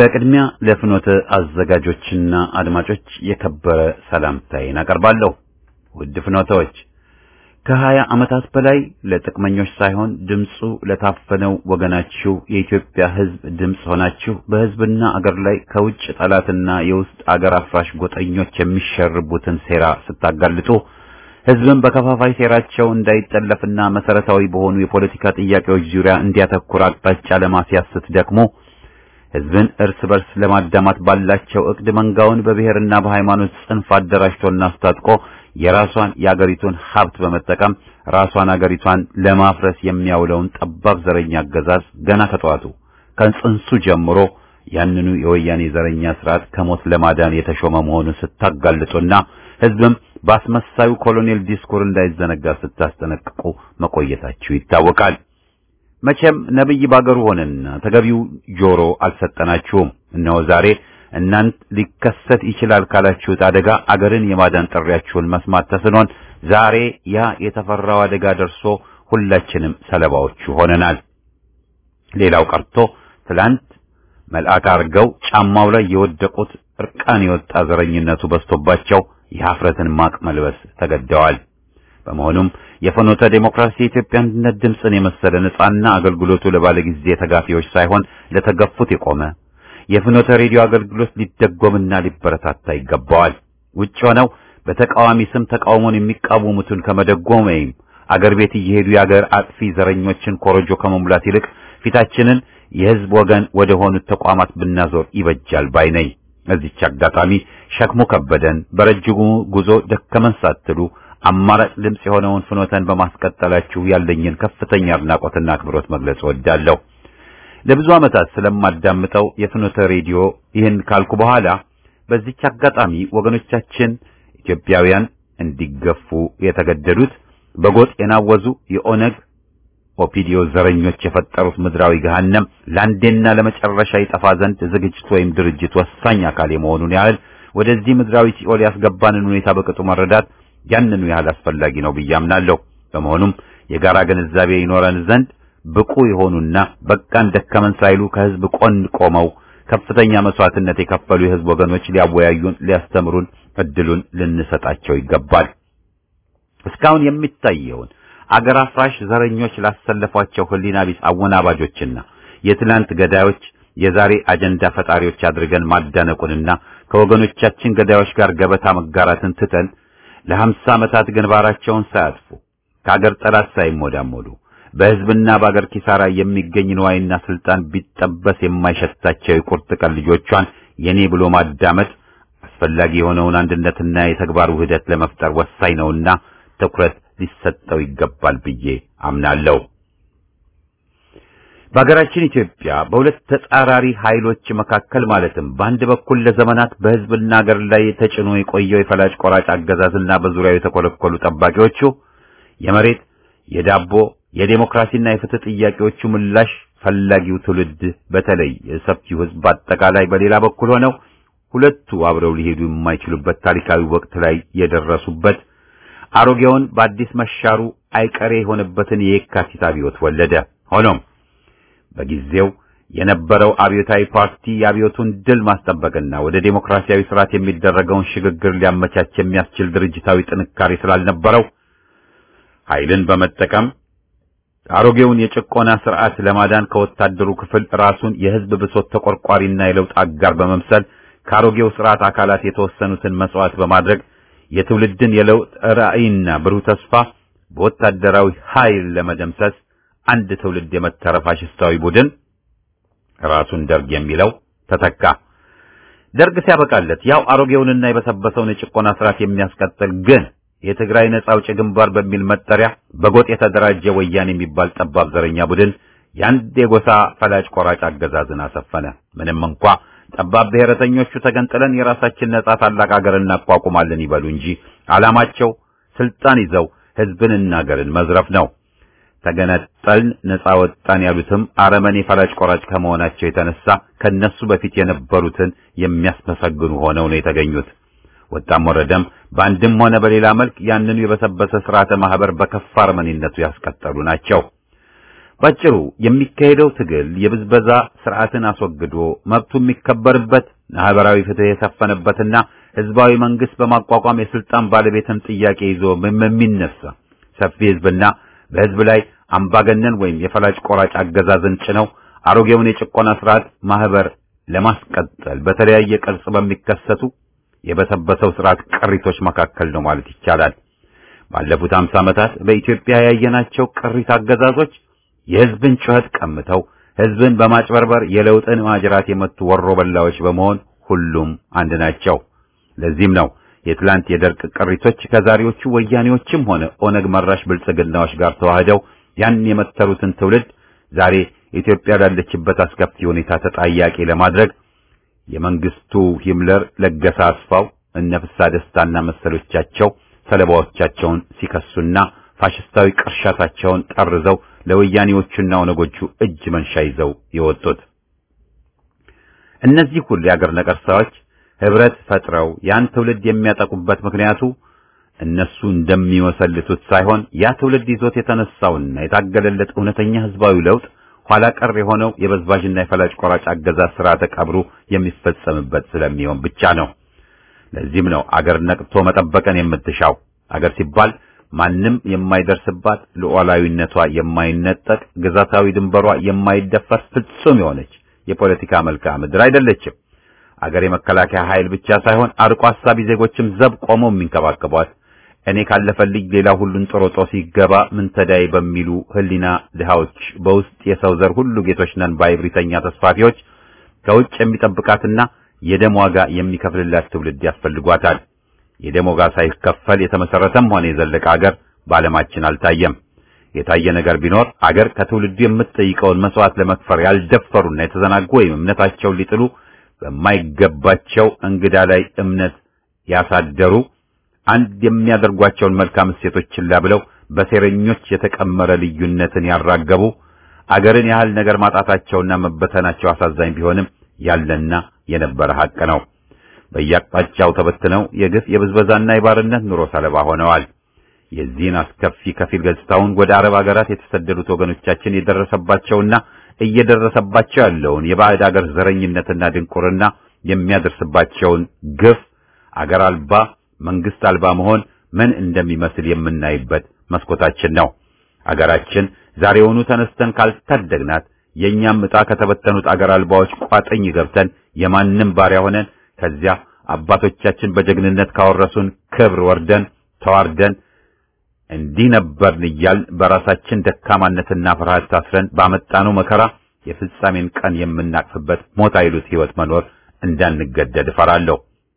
በቅድሚያ ለፍኖተ አዘጋጆችና አድማጮች የከበረ ሰላምታዬን አቀርባለሁ። ውድ ፍኖተዎች ከሀያ ዓመታት በላይ ለጥቅመኞች ሳይሆን ድምፁ ለታፈነው ወገናችሁ የኢትዮጵያ ሕዝብ ድምፅ ሆናችሁ በሕዝብና አገር ላይ ከውጭ ጠላትና የውስጥ አገር አፍራሽ ጎጠኞች የሚሸርቡትን ሴራ ስታጋልጡ ሕዝብን በከፋፋይ ሴራቸው እንዳይጠለፍና መሰረታዊ በሆኑ የፖለቲካ ጥያቄዎች ዙሪያ እንዲያተኩር አቅጣጫ ለማስያዝ ስትደክሙ ሕዝብን እርስ በርስ ለማዳማት ባላቸው እቅድ መንጋውን በብሔርና በሃይማኖት ጽንፍ አደራጅቶና አስታጥቆ የራሷን የአገሪቱን ሀብት በመጠቀም ራሷን አገሪቷን ለማፍረስ የሚያውለውን ጠባብ ዘረኛ አገዛዝ ገና ከጠዋቱ ከጽንሱ ጀምሮ ያንኑ የወያኔ ዘረኛ ስርዓት ከሞት ለማዳን የተሾመ መሆኑን ስታጋልጡና ሕዝብም በአስመሳዩ ኮሎኔል ዲስኩር እንዳይዘነጋ ስታስጠነቅቁ መቆየታችሁ ይታወቃል። መቼም ነብይ ባገሩ ሆነና ተገቢው ጆሮ አልሰጠናችሁም። እነሆ ዛሬ እናንት ሊከሰት ይችላል ካላችሁት አደጋ አገርን የማዳን ጥሪያችሁን መስማት ተስኖን ዛሬ ያ የተፈራው አደጋ ደርሶ ሁላችንም ሰለባዎቹ ሆነናል። ሌላው ቀርቶ ትላንት መልአክ አርገው ጫማው ላይ የወደቁት እርቃን የወጣ ዘረኝነቱ በዝቶባቸው የሀፍረትን ማቅ መልበስ ተገደዋል። በመሆኑም የፍኖተ ዴሞክራሲ የኢትዮጵያ አንድነት ድምፅን የመሰለ ነጻና አገልግሎቱ ለባለጊዜ ተጋፊዎች ሳይሆን ለተገፉት የቆመ የፍኖተ ሬዲዮ አገልግሎት ሊደጎምና ሊበረታታ ይገባዋል። ውጭ ሆነው በተቃዋሚ ስም ተቃውሞን የሚቃወሙትን ከመደጎም ወይም አገር ቤት እየሄዱ የአገር አጥፊ ዘረኞችን ኮረጆ ከመሙላት ይልቅ ፊታችንን የሕዝብ ወገን ወደ ሆኑት ተቋማት ብናዞር ይበጃል ባይ ነኝ። እዚች አጋጣሚ ሸክሙ ከበደን በረጅሙ ጉዞ ደከመን ሳትሉ አማራጭ ድምፅ የሆነውን ፍኖተን በማስቀጠላችሁ ያለኝን ከፍተኛ አድናቆትና አክብሮት መግለጽ እወዳለሁ። ለብዙ ዓመታት ስለማዳምጠው የፍኖተ ሬዲዮ ይህን ካልኩ በኋላ በዚች አጋጣሚ ወገኖቻችን ኢትዮጵያውያን እንዲገፉ የተገደዱት በጎጥ የናወዙ የኦነግ ኦፒዲዮ ዘረኞች የፈጠሩት ምድራዊ ገሃነም ለአንዴና ለመጨረሻ ይጠፋ ዘንድ ዝግጅት ወይም ድርጅት ወሳኝ አካል የመሆኑን ያህል ወደዚህ ምድራዊ ሲኦል ያስገባንን ሁኔታ በቅጡ መረዳት ያንኑ ያህል አስፈላጊ ነው ብዬ አምናለሁ። በመሆኑም የጋራ ግንዛቤ ይኖረን ዘንድ ብቁ የሆኑና በቃን ደከመን ሳይሉ ከህዝብ ቆን ቆመው ከፍተኛ መስዋዕትነት የከፈሉ የህዝብ ወገኖች ሊያወያዩን፣ ሊያስተምሩን እድሉን ልንሰጣቸው ይገባል። እስካሁን የሚታየውን አገር አፍራሽ ዘረኞች ላሰለፏቸው ህሊና ቢስ አወናባጆችና የትላንት ገዳዮች የዛሬ አጀንዳ ፈጣሪዎች አድርገን ማዳነቁንና ከወገኖቻችን ገዳዮች ጋር ገበታ መጋራትን ትተን ለሀምሳ ዓመታት ግንባራቸውን ሳያጥፉ ከአገር ጠላት ሳይሞዳሞዱ በህዝብና በአገር ኪሳራ የሚገኝ ንዋይና ስልጣን ቢጠበስ የማይሸታቸው የቁርጥ ቀን ልጆቿን የኔ ብሎ ማዳመጥ አስፈላጊ የሆነውን አንድነትና የተግባር ውህደት ለመፍጠር ወሳኝ ነውና ትኩረት ሊሰጠው ይገባል ብዬ አምናለሁ። በሀገራችን ኢትዮጵያ በሁለት ተጻራሪ ኃይሎች መካከል ማለትም በአንድ በኩል ለዘመናት በህዝብና ሀገር ላይ ተጭኖ የቆየው የፈላጭ ቆራጭ አገዛዝና በዙሪያው የተኮለኮሉ ጠባቂዎቹ የመሬት የዳቦ የዴሞክራሲና የፍትህ ጥያቄዎቹ ምላሽ ፈላጊው ትውልድ በተለይ የሰፊው ህዝብ በአጠቃላይ በሌላ በኩል ሆነው ሁለቱ አብረው ሊሄዱ የማይችሉበት ታሪካዊ ወቅት ላይ የደረሱበት አሮጌውን በአዲስ መሻሩ አይቀሬ የሆነበትን የየካቲት አብዮት ወለደ። ሆኖም በጊዜው የነበረው አብዮታዊ ፓርቲ የአብዮቱን ድል ማስጠበቅና ወደ ዴሞክራሲያዊ ስርዓት የሚደረገውን ሽግግር ሊያመቻች የሚያስችል ድርጅታዊ ጥንካሬ ስላልነበረው ኃይልን በመጠቀም አሮጌውን የጭቆና ስርዓት ለማዳን ከወታደሩ ክፍል ራሱን የህዝብ ብሶት ተቆርቋሪና የለውጥ አጋር በመምሰል ከአሮጌው ስርዓት አካላት የተወሰኑትን መስዋዕት በማድረግ የትውልድን የለውጥ ራዕይና ብሩህ ተስፋ በወታደራዊ ኃይል ለመደምሰስ አንድ ትውልድ የመተረ ፋሽስታዊ ቡድን ራሱን ደርግ የሚለው ተተካ። ደርግ ሲያበቃለት ያው አሮጌውንና የበሰበሰውን የጭቆና ስርዓት የሚያስቀጥል ግን የትግራይ ነጻ አውጪ ግንባር በሚል መጠሪያ በጎጥ የተደራጀ ወያኔ የሚባል ጠባብ ዘረኛ ቡድን የአንድ የጎሳ ፈላጭ ቆራጭ አገዛዝን አሰፈነ። ምንም እንኳ ጠባብ ብሔረተኞቹ ተገንጥለን የራሳችን ነጻ ታላቅ ሀገር እናቋቁማለን ይበሉ እንጂ ዓላማቸው ስልጣን ይዘው ህዝብንና ሀገርን መዝረፍ ነው። ተገነጠልን ነጻ ወጣን ያሉትም አረመኔ ፈላጭ ቆራጭ ከመሆናቸው የተነሳ ከነሱ በፊት የነበሩትን የሚያስመሰግኑ ሆነው ነው የተገኙት። ወጣም ወረደም በአንድም ሆነ በሌላ መልክ ያንኑ የበሰበሰ ስርዓተ ማህበር በከፋ አረመኔነቱ ያስቀጠሉ ናቸው። ባጭሩ የሚካሄደው ትግል የብዝበዛ ስርዓትን አስወግዶ መብቱ የሚከበርበት ማህበራዊ ፍትህ የሰፈነበትና ህዝባዊ መንግስት በማቋቋም የስልጣን ባለቤትን ጥያቄ ይዞ የሚነሳ ሰፊ ህዝብና በህዝብ ላይ አምባገነን ወይም የፈላጭ ቆራጭ አገዛዝን ጭነው አሮጌውን የጭቆና ስርዓት ማህበር ለማስቀጠል በተለያየ ቅርጽ በሚከሰቱ የበሰበሰው ስርዓት ቅሪቶች መካከል ነው ማለት ይቻላል። ባለፉት 50 ዓመታት በኢትዮጵያ ያየናቸው ቅሪት አገዛዞች የህዝብን ጩኸት ቀምተው ህዝብን በማጭበርበር የለውጥን ማጅራት የመቱ ወሮ በላዎች በመሆን ሁሉም አንድ ናቸው። ለዚህም ነው የትላንት የደርቅ ቅሪቶች ከዛሬዎቹ ወያኔዎችም ሆነ ኦነግ መራሽ ብልጽግናዎች ጋር ተዋህደው ያን የመተሩትን ትውልድ ዛሬ ኢትዮጵያ ላለችበት አስከፊ ሁኔታ ተጠያቂ ለማድረግ የመንግስቱ ሂምለር፣ ለገሰ አስፋው፣ እነ ፍስሐ ደስታና መሰሎቻቸው ሰለባዎቻቸውን ሲከሱና ፋሽስታዊ ቅርሻታቸውን ጠርዘው ለወያኔዎቹና ኦነጎቹ እጅ መንሻ ይዘው የወጡት እነዚህ ሁሉ የአገር ነቀርሳዎች ህብረት ፈጥረው ያን ትውልድ የሚያጠቁበት ምክንያቱ እነሱ እንደሚወሰልቱት ሳይሆን ያ ትውልድ ይዞት የተነሳውና የታገለለት እውነተኛ ህዝባዊ ለውጥ ኋላ ቀር የሆነው የበዝባዥና የፈላጭ ቆራጭ አገዛዝ ስርዓተ ቀብሩ የሚፈጸምበት ስለሚሆን ብቻ ነው። ለዚህም ነው አገር ነቅቶ መጠበቅን የምትሻው። አገር ሲባል ማንም የማይደርስባት ሉዓላዊነቷ የማይነጠቅ ግዛታዊ ድንበሯ የማይደፈር ፍጹም የሆነች የፖለቲካ መልክዓ ምድር አይደለችም። አገር የመከላከያ ኃይል ብቻ ሳይሆን አርቆ አሳቢ ዜጎችም ዘብ ቆመው የሚንከባከቧት እኔ ካለፈልኝ ሌላ ሁሉን ጦሮጦ ሲገባ ምን ተዳይ በሚሉ ህሊና ድሃዎች በውስጥ የሰው ዘር ሁሉ ጌቶች ነን ባይብሪተኛ ተስፋፊዎች ከውጭ የሚጠብቃትና የደም ዋጋ የሚከፍልላት ትውልድ ያስፈልጓታል። የደም ዋጋ ሳይከፈል የተመሰረተም ሆነ የዘለቀ አገር በዓለማችን አልታየም። የታየ ነገር ቢኖር አገር ከትውልዱ የምትጠይቀውን መስዋዕት ለመክፈር ያልደፈሩና የተዘናጉ ወይም እምነታቸውን ሊጥሉ በማይገባቸው እንግዳ ላይ እምነት ያሳደሩ አንድ የሚያደርጓቸውን መልካም እሴቶች ችላ ብለው በሴረኞች የተቀመረ ልዩነትን ያራገቡ አገርን ያህል ነገር ማጣታቸውና መበተናቸው አሳዛኝ ቢሆንም ያለና የነበረ ሐቅ ነው። በየአቅጣጫው ተበትነው የግፍ የብዝበዛና የባርነት ኑሮ ሰለባ ሆነዋል። የዚህን አስከፊ ከፊል ገጽታውን ወደ አረብ ሀገራት የተሰደዱት ወገኖቻችን የደረሰባቸውና እየደረሰባቸው ያለውን የባዕድ አገር ዘረኝነትና ድንቁርና የሚያደርስባቸውን ግፍ አገር አልባ መንግስት አልባ መሆን ምን እንደሚመስል የምናይበት መስኮታችን ነው። አገራችን ዛሬውኑ ተነስተን ካልታደግናት የእኛም ዕጣ ከተበተኑት አገር አልባዎች ቋጥኝ ገብተን የማንም ባሪያ ሆነን ከዚያ አባቶቻችን በጀግንነት ካወረሱን ክብር ወርደን ተዋርደን እንዲህ ነበርን እያል በራሳችን ደካማነትና ፍርሃት ታስረን ባመጣነው መከራ የፍጻሜን ቀን የምናቅፍበት ሞት አይሉት ሕይወት መኖር እንዳንገደድ እፈራለሁ።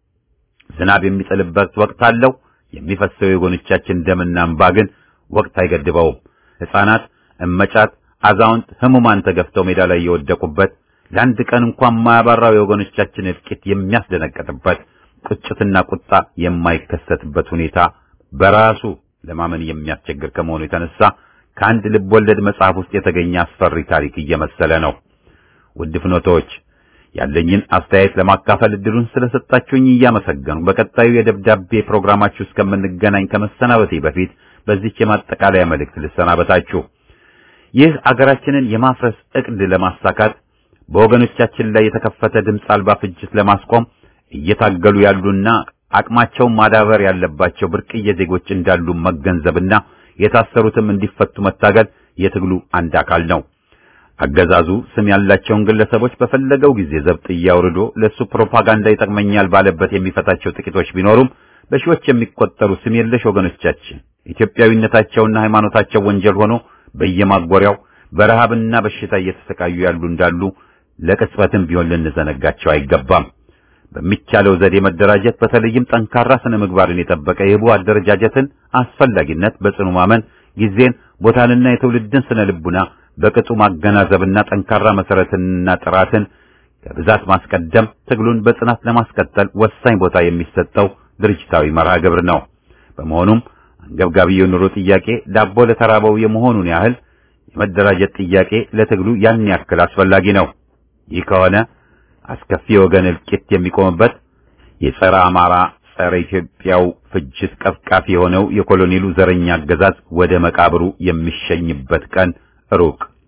ዝናብ የሚጥልበት ወቅት አለው። የሚፈሰው የጎኖቻችን ደምና እንባ ግን ወቅት አይገድበውም። ሕፃናት፣ እመጫት፣ አዛውንት፣ ህሙማን ተገፍተው ሜዳ ላይ የወደቁበት ለአንድ ቀን እንኳን ማያባራው የወገኖቻችን እልቂት የሚያስደነቅጥበት ቁጭትና ቁጣ የማይከሰትበት ሁኔታ በራሱ ለማመን የሚያስቸግር ከመሆኑ የተነሳ ከአንድ ልብ ወለድ መጽሐፍ ውስጥ የተገኘ አስፈሪ ታሪክ እየመሰለ ነው። ውድ ፍኖቶች ያለኝን አስተያየት ለማካፈል እድሉን ስለሰጣችሁኝ እያመሰገኑ በቀጣዩ የደብዳቤ ፕሮግራማችሁ እስከምንገናኝ ከመሰናበቴ በፊት በዚች የማጠቃለያ መልእክት ልሰናበታችሁ። ይህ አገራችንን የማፍረስ እቅድ ለማሳካት በወገኖቻችን ላይ የተከፈተ ድምፅ አልባ ፍጅት ለማስቆም እየታገሉ ያሉና አቅማቸውን ማዳበር ያለባቸው ብርቅዬ ዜጎች እንዳሉ መገንዘብና የታሰሩትም እንዲፈቱ መታገል የትግሉ አንድ አካል ነው። አገዛዙ ስም ያላቸውን ግለሰቦች በፈለገው ጊዜ ዘብጥ እያውርዶ ለሱ ፕሮፓጋንዳ ይጠቅመኛል ባለበት የሚፈታቸው ጥቂቶች ቢኖሩም በሺዎች የሚቆጠሩ ስም የለሽ ወገኖቻችን ኢትዮጵያዊነታቸውና ሃይማኖታቸው ወንጀል ሆኖ በየማጎሪያው በረሃብና በሽታ እየተሰቃዩ ያሉ እንዳሉ ለቅጽበትም ቢሆን ልንዘነጋቸው አይገባም። በሚቻለው ዘዴ መደራጀት በተለይም ጠንካራ ስነ ምግባርን የጠበቀ የህቡ አደረጃጀትን አስፈላጊነት በጽኑ ማመን ጊዜን ቦታንና የትውልድን ስነ ልቡና በቅጡ ማገናዘብና ጠንካራ መሰረትንና ጥራትን ከብዛት ማስቀደም ትግሉን በጽናት ለማስቀጠል ወሳኝ ቦታ የሚሰጠው ድርጅታዊ መርሃ ግብር ነው። በመሆኑም አንገብጋቢ የኑሮ ጥያቄ ዳቦ ለተራበው የመሆኑን ያህል የመደራጀት ጥያቄ ለትግሉ ያን ያክል አስፈላጊ ነው። ይህ ከሆነ አስከፊ የወገን እልቂት የሚቆምበት የጸረ አማራ ጸረ ኢትዮጵያው ፍጅት ቀፍቃፊ የሆነው የኮሎኔሉ ዘረኛ አገዛዝ ወደ መቃብሩ የሚሸኝበት ቀን ሩቅ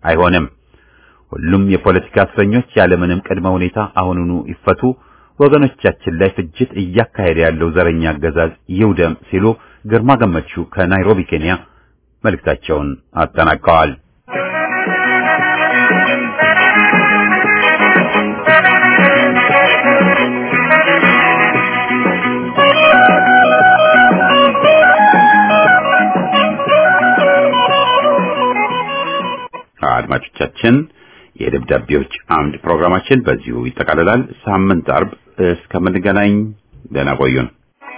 አይሆንም። ሁሉም የፖለቲካ እስረኞች ያለምንም ቅድመ ሁኔታ አሁኑኑ ይፈቱ፣ ወገኖቻችን ላይ ፍጅት እያካሄደ ያለው ዘረኛ አገዛዝ ይውደም ሲሉ ግርማ ገመቹ ከናይሮቢ ኬንያ መልእክታቸውን አጠናቀዋል። አድማጮቻችን የደብዳቤዎች አምድ ፕሮግራማችን በዚሁ ይጠቃልላል። ሳምንት አርብ እስከምንገናኝ ደህና ቆዩን።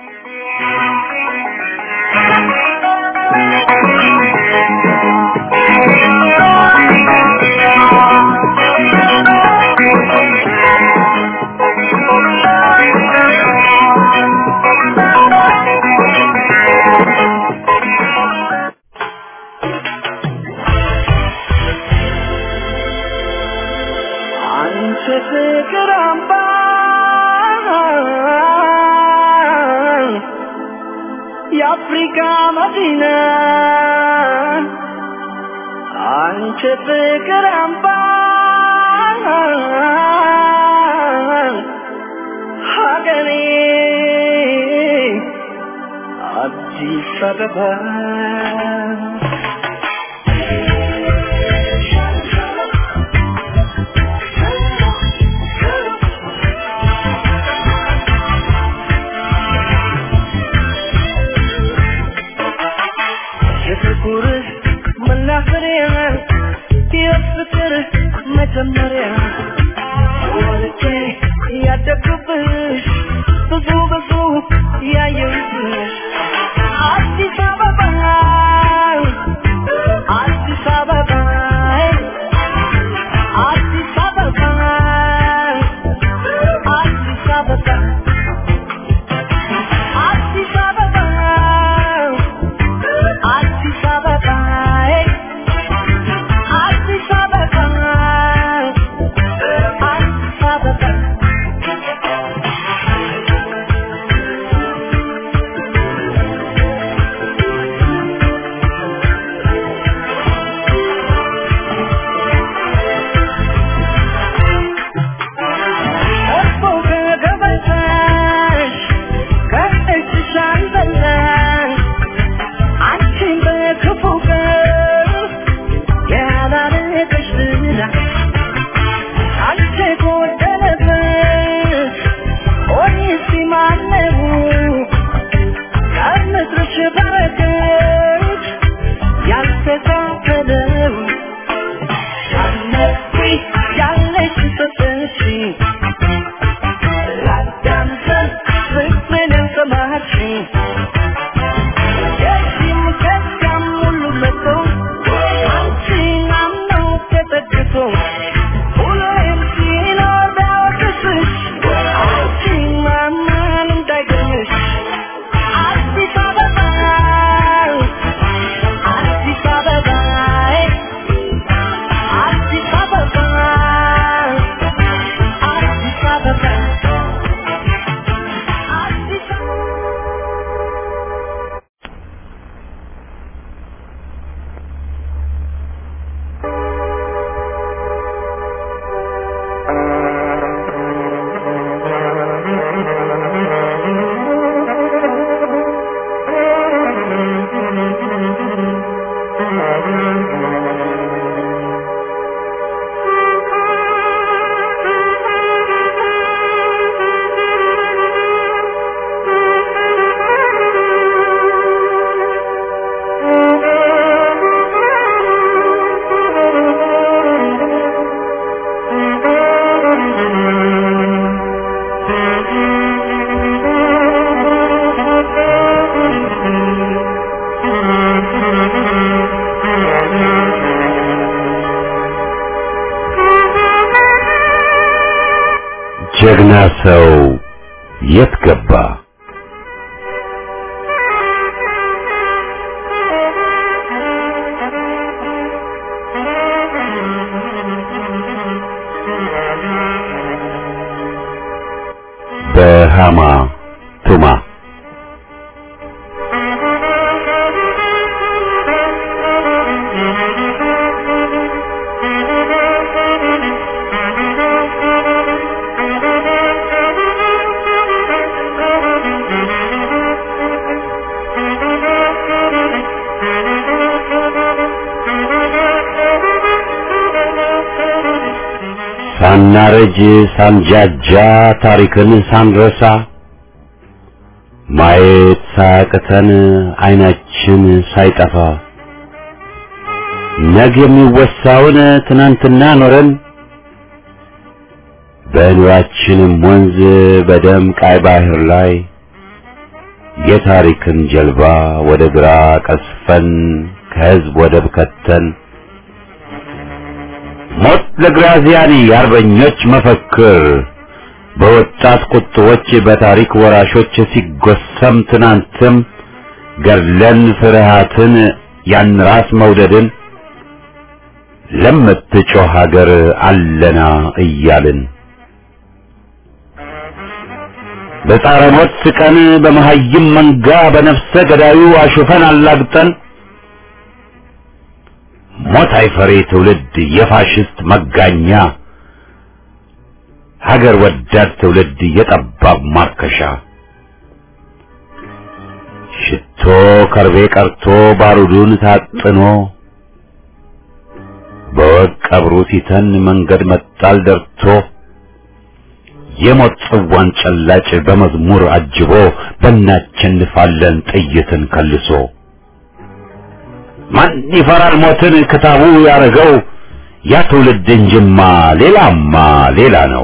አንቺ ፍቅር አምባ የአፍሪካ መዲና አንቺ ፍቅር አምባ ሀገሬ አዲስ አበባ የፍቅር መናፈሪያ የፍቅር መጀመሪያ ወልጄ ያደግኩብሽ ብዙ ብዙ ያየሁብሽ አዲስ አበባ አዲስ አበባ አዲስ አበባ አዲስ አበባ አዲስ አበባ አዲስ አበባ አዲስ አበባ አዲስ አበባ እኮ ከገበታሽ ከእጅሽ አልበላሽ አንቺን በክፉ ቀን ያላረገሽ ዝና አንቺ ጎደለበት ኦሪሲ ማነው ከምድርሽ በረከት ያልተካፈለው ያለሽ ያለሽ ሰጠሽ ላዳምጠን ፍቅርን ያልሰማሽኝ የዚህም ከዚያም ሁሉ መጥቶ አንቺን አምኖ ተጠግቶ ሁሌም ሲኖር ቢያወቅስሽ አንቺን ማመን እንዳይገኝሽ አዲስ አበባ አዲስ አበባ አዲስ አበባ አዲስ አበባ አዲስ አበባ ጀግና ሰው የት ገባ? በሃማ ቱማ ሳናረጅ ሳንጃጃ ታሪክን ሳንረሳ ማየት ሳያቅተን አይናችን ሳይጠፋ ነገ የሚወሳውን ትናንትና ኖረን በኑራችንም ወንዝ በደም ቃይ ባህር ላይ የታሪክን ጀልባ ወደ ግራ ቀስፈን ከህዝብ ወደብ ከተን ሞት ለግራዚያኒ የአርበኞች መፈክር በወጣት ቁጥቦች በታሪክ ወራሾች ሲጎሰም ትናንትም ገድለን ፍርሃትን ያን ራስ መውደድን ለምትጮህ ሀገር አለና እያልን በጻረ ሞት ስቀን በመሀይም መንጋ በነፍሰ ገዳዩ አሹፈን አላግጠን ሞት አይፈሬ ትውልድ የፋሽስት መጋኛ ሀገር ወዳድ ትውልድ የጠባብ ማርከሻ ሽቶ ከርቤ ቀርቶ ባሩዱን ታጥኖ በወግ ቀብሩ ሲተን መንገድ መጣል ደርቶ የሞት ጽዋን ጨላጭ በመዝሙር አጅቦ በእናቸንፋለን ጥይትን ከልሶ ማን ይፈራል ሞትን ክታቡ ያረገው ያ ትውልድ እንጅማ ሌላማ ሌላ ነው።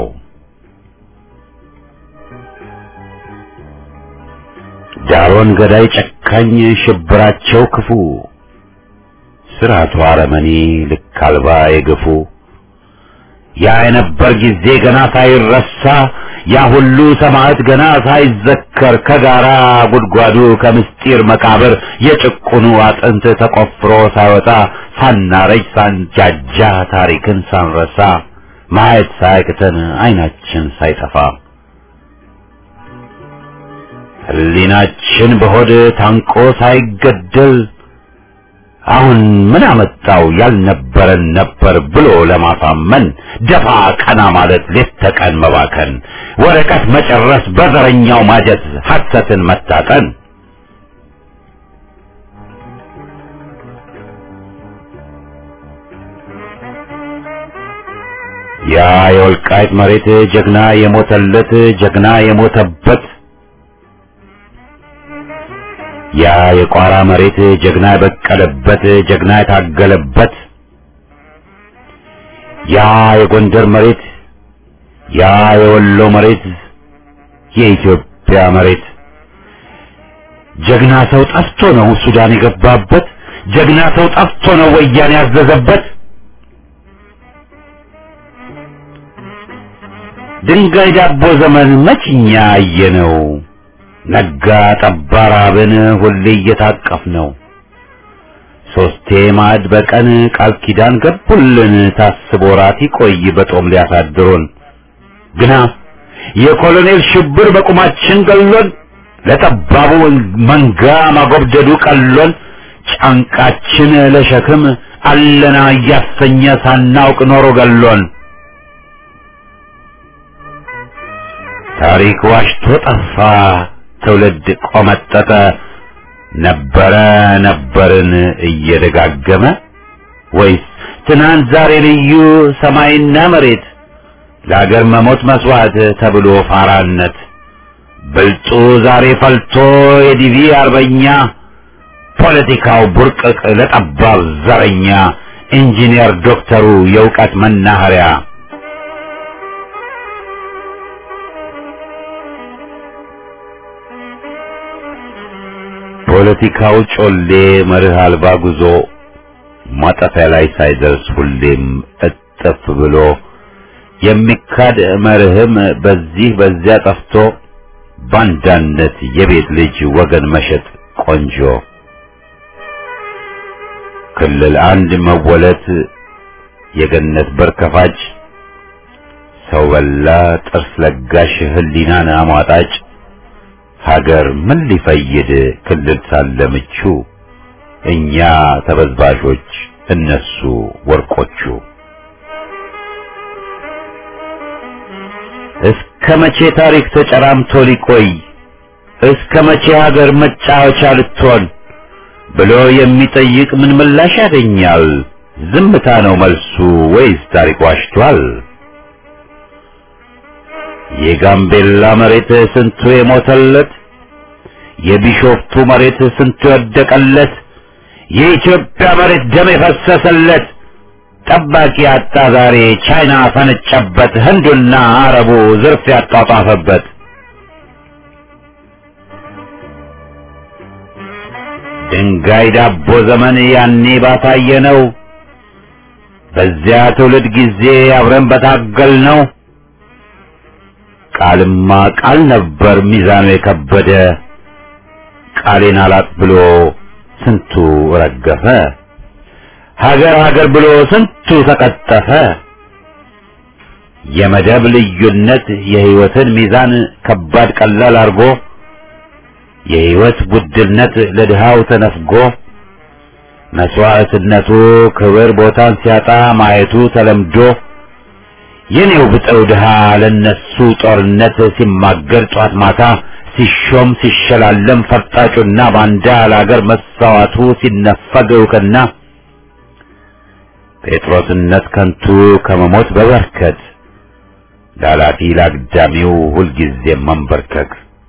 ዳሮን ገዳይ ጨካኝ ሽብራቸው ክፉ ስርዓቱ አረመኔ ልክ አልባ የገፉ ያ የነበር ጊዜ ገና ሳይረሳ ያ ሁሉ ሰማዕት ገና ሳይዘከር ከጋራ ጉድጓዱ ከምስጢር መቃብር የጭቁኑ አጥንት ተቆፍሮ ሳይወጣ ሳናረጅ ሳንጃጃ ታሪክን ሳንረሳ ማየት ሳያቅተን አይናችን ሳይጠፋ ሕሊናችን በሆድ ታንቆ ሳይገደል አሁን ምን አመጣው ያልነበረን ነበር ብሎ ለማሳመን ደፋ ቀና ማለት ሌት ተቀን መባከን ወረቀት መጨረስ በዘረኛው ማጀት ሐሰትን መታጠን ያ የወልቃይት መሬት ጀግና የሞተለት ጀግና የሞተበት ያ የቋራ መሬት ጀግና የበቀለበት ጀግና የታገለበት ያ የጎንደር መሬት ያ የወሎ መሬት የኢትዮጵያ መሬት ጀግና ሰው ጠፍቶ ነው ሱዳን የገባበት ጀግና ሰው ጠፍቶ ነው ወያኔ ያዘዘበት ድንጋይ ዳቦ ዘመን መችኛ አየነው ነጋ ጠባ ራብን ሁሌ እየታቀፍ ነው ሶስቴ ማዕድ በቀን ቃል ኪዳን ገቡልን ታስቦ ራት ይቆይ በጦም ሊያሳድሩን ግና የኮሎኔል ሽብር በቁማችን ገሎን ለጠባቡ መንጋ ማጎብደዱ ቀሎን ጫንቃችን ለሸክም አለና እያሰኘ ሳናውቅ ኖሮ ገሎን ታሪክ ዋሽቶ ጠፋ ትውልድ ቆመጠጠ ነበረ ነበርን እየደጋገመ ወይስ ትናንት ዛሬ ልዩ ሰማይና መሬት ለአገር መሞት መስዋዕት ተብሎ ፋራነት ብልጡ ዛሬ ፈልቶ የዲቪ አርበኛ ፖለቲካው ቡርቅቅ ለጠባብ ዘረኛ ኢንጂነር ዶክተሩ የእውቀት መናኸሪያ ፖለቲካው ጮሌ መርህ አልባ ጉዞ ማጠፊያ ላይ ሳይደርስ ሁሌም እጥፍ ብሎ የሚካድ መርህም በዚህ በዚያ ጠፍቶ ባንዳነት የቤት ልጅ ወገን መሸጥ ቆንጆ ክልል አንድ መወለት የገነት በር ከፋጭ ሰው በላ ጥርስ ለጋሽ ህሊናን አሟጣጭ ሀገር ምን ሊፈይድ ክልል ሳለ ምቹ እኛ ተበዝባዦች እነሱ ወርቆቹ እስከ መቼ ታሪክ ተጨራምቶ ሊቆይ እስከ መቼ ሀገር መጫወቻ ልትሆን ብሎ የሚጠይቅ ምን ምላሽ ያገኛል? ዝምታ ነው መልሱ ወይስ ታሪክ ዋሽቷል? የጋምቤላ መሬት ስንቱ የሞተለት የቢሾፍቱ መሬት ስንቱ የወደቀለት የኢትዮጵያ መሬት ደም የፈሰሰለት ጠባቂ አጣ ዛሬ ቻይና ፈነጨበት ህንዱና አረቡ ዝርፍ ያጧጧፈበት ድንጋይ ዳቦ ዘመን ያኔ ባሳየ ነው በዚያ ትውልድ ጊዜ አብረን በታገል ነው ቃልማ ቃል ነበር ሚዛኑ የከበደ ቃሌን አላጥ ብሎ ስንቱ ረገፈ ሀገር ሀገር ብሎ ስንቱ ተቀጠፈ የመደብ ልዩነት የህይወትን ሚዛን ከባድ ቀላል አርጎ የህይወት ውድነት ለድሃው ተነፍጎ መስዋዕትነቱ ክብር ቦታን ሲያጣ ማየቱ ተለምዶ የኔው ብጠው ድሃ ለነሱ ጦርነት ሲማገር ጧት ማታ ሲሾም ሲሸላለም ፈርጣጩና ባንዳ ለአገር መሳዋቱ ሲነፈግ እውቅና ጴጥሮስነት ከንቱ ከመሞት በበርከት ላላፊ ላግዳሚው ሁልጊዜ መንበርከክ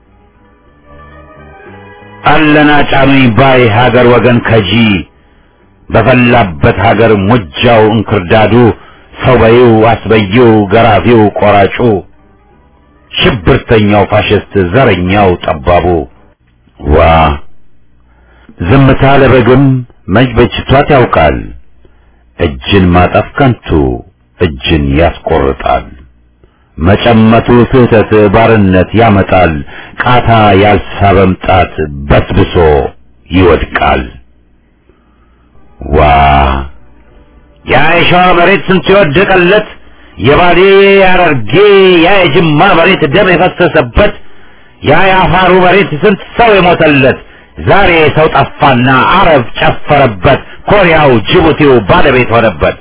አለና ጫኑኝ ባይ ሀገር ወገን ከጂ በፈላበት ሀገር ሙጃው እንክርዳዱ ሰው በይው አስበይው ገራፊው ቆራጩ ሽብርተኛው ፋሽስት ዘረኛው ጠባቡ ዋ ዝምታ ለበግም መች በጅቷት ያውቃል እጅን ማጠፍ ከንቱ እጅን ያስቆርጣል መጨመቱ ስህተት ባርነት ያመጣል ቃታ ያልሳበም ጣት በስብሶ ይወድቃል ዋ ያ የሸዋ መሬት ስንት የወደቀለት የባሌ ያረርጌ ያ የጅማ መሬት ደም የፈሰሰበት ያ የአፋሩ መሬት ስንት ሰው የሞተለት ዛሬ ሰው ጠፋና አረብ ጨፈረበት ኮሪያው ጅቡቲው ባለቤት ሆነበት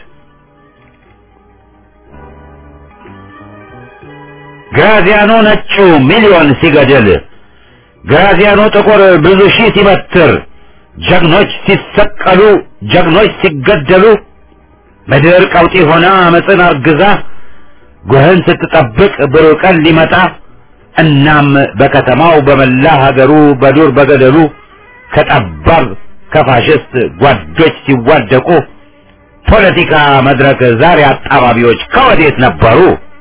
ግራዚያኖ ነጩ ሚሊዮን ሲገድል ግራዚያኖ ጥቁር ብዙ ሺህ ሲበትር ጀግኖች ሲሰቀሉ ጀግኖች ሲገደሉ ምድር ቀውጢ ሆና አመፅን አርግዛ ጉህን ስትጠብቅ ብሩህ ቀን ሊመጣ እናም በከተማው በመላ ሀገሩ በዱር በገደሉ ከጠባብ ከፋሽስት ጓዶች ሲዋደቁ ፖለቲካ መድረክ ዛሬ አጣባቢዎች ከወዴት ነበሩ?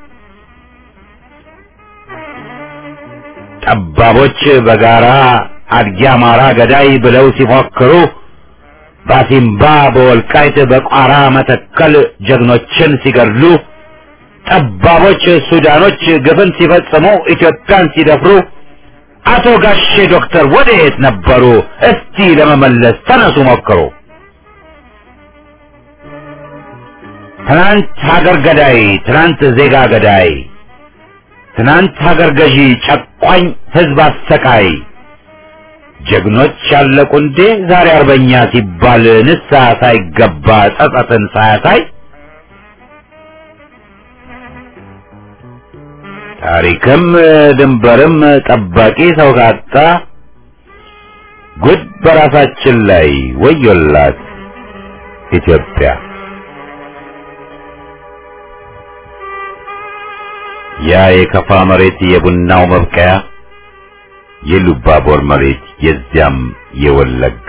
ጠባቦች በጋራ አድጊ አማራ ገዳይ ብለው ሲፎክሩ ባሲምባ በወልቃይት በቋራ መተከል ጀግኖችን ሲገድሉ ጠባቦች ሱዳኖች ግፍን ሲፈጽሙ ኢትዮጵያን ሲደፍሩ አቶ ጋሼ ዶክተር ወዴት ነበሩ? እስቲ ለመመለስ ተነሱ ሞክሩ። ትናንት ሀገር ገዳይ፣ ትናንት ዜጋ ገዳይ፣ ትናንት ሀገር ገዢ፣ ጨቋኝ ህዝብ አሰቃይ ጀግኖች ያለቁ እንዴ ዛሬ አርበኛ ሲባል ንስሐ ሳይገባ ጸጸትን ሳያሳይ ታሪክም ድንበርም ጠባቂ ሰው ካጣ ጉድ በራሳችን ላይ ወዮላት ኢትዮጵያ። ያ የከፋ መሬት የቡናው መብቀያ የሉባቦር መሬት የዚያም የወለጋ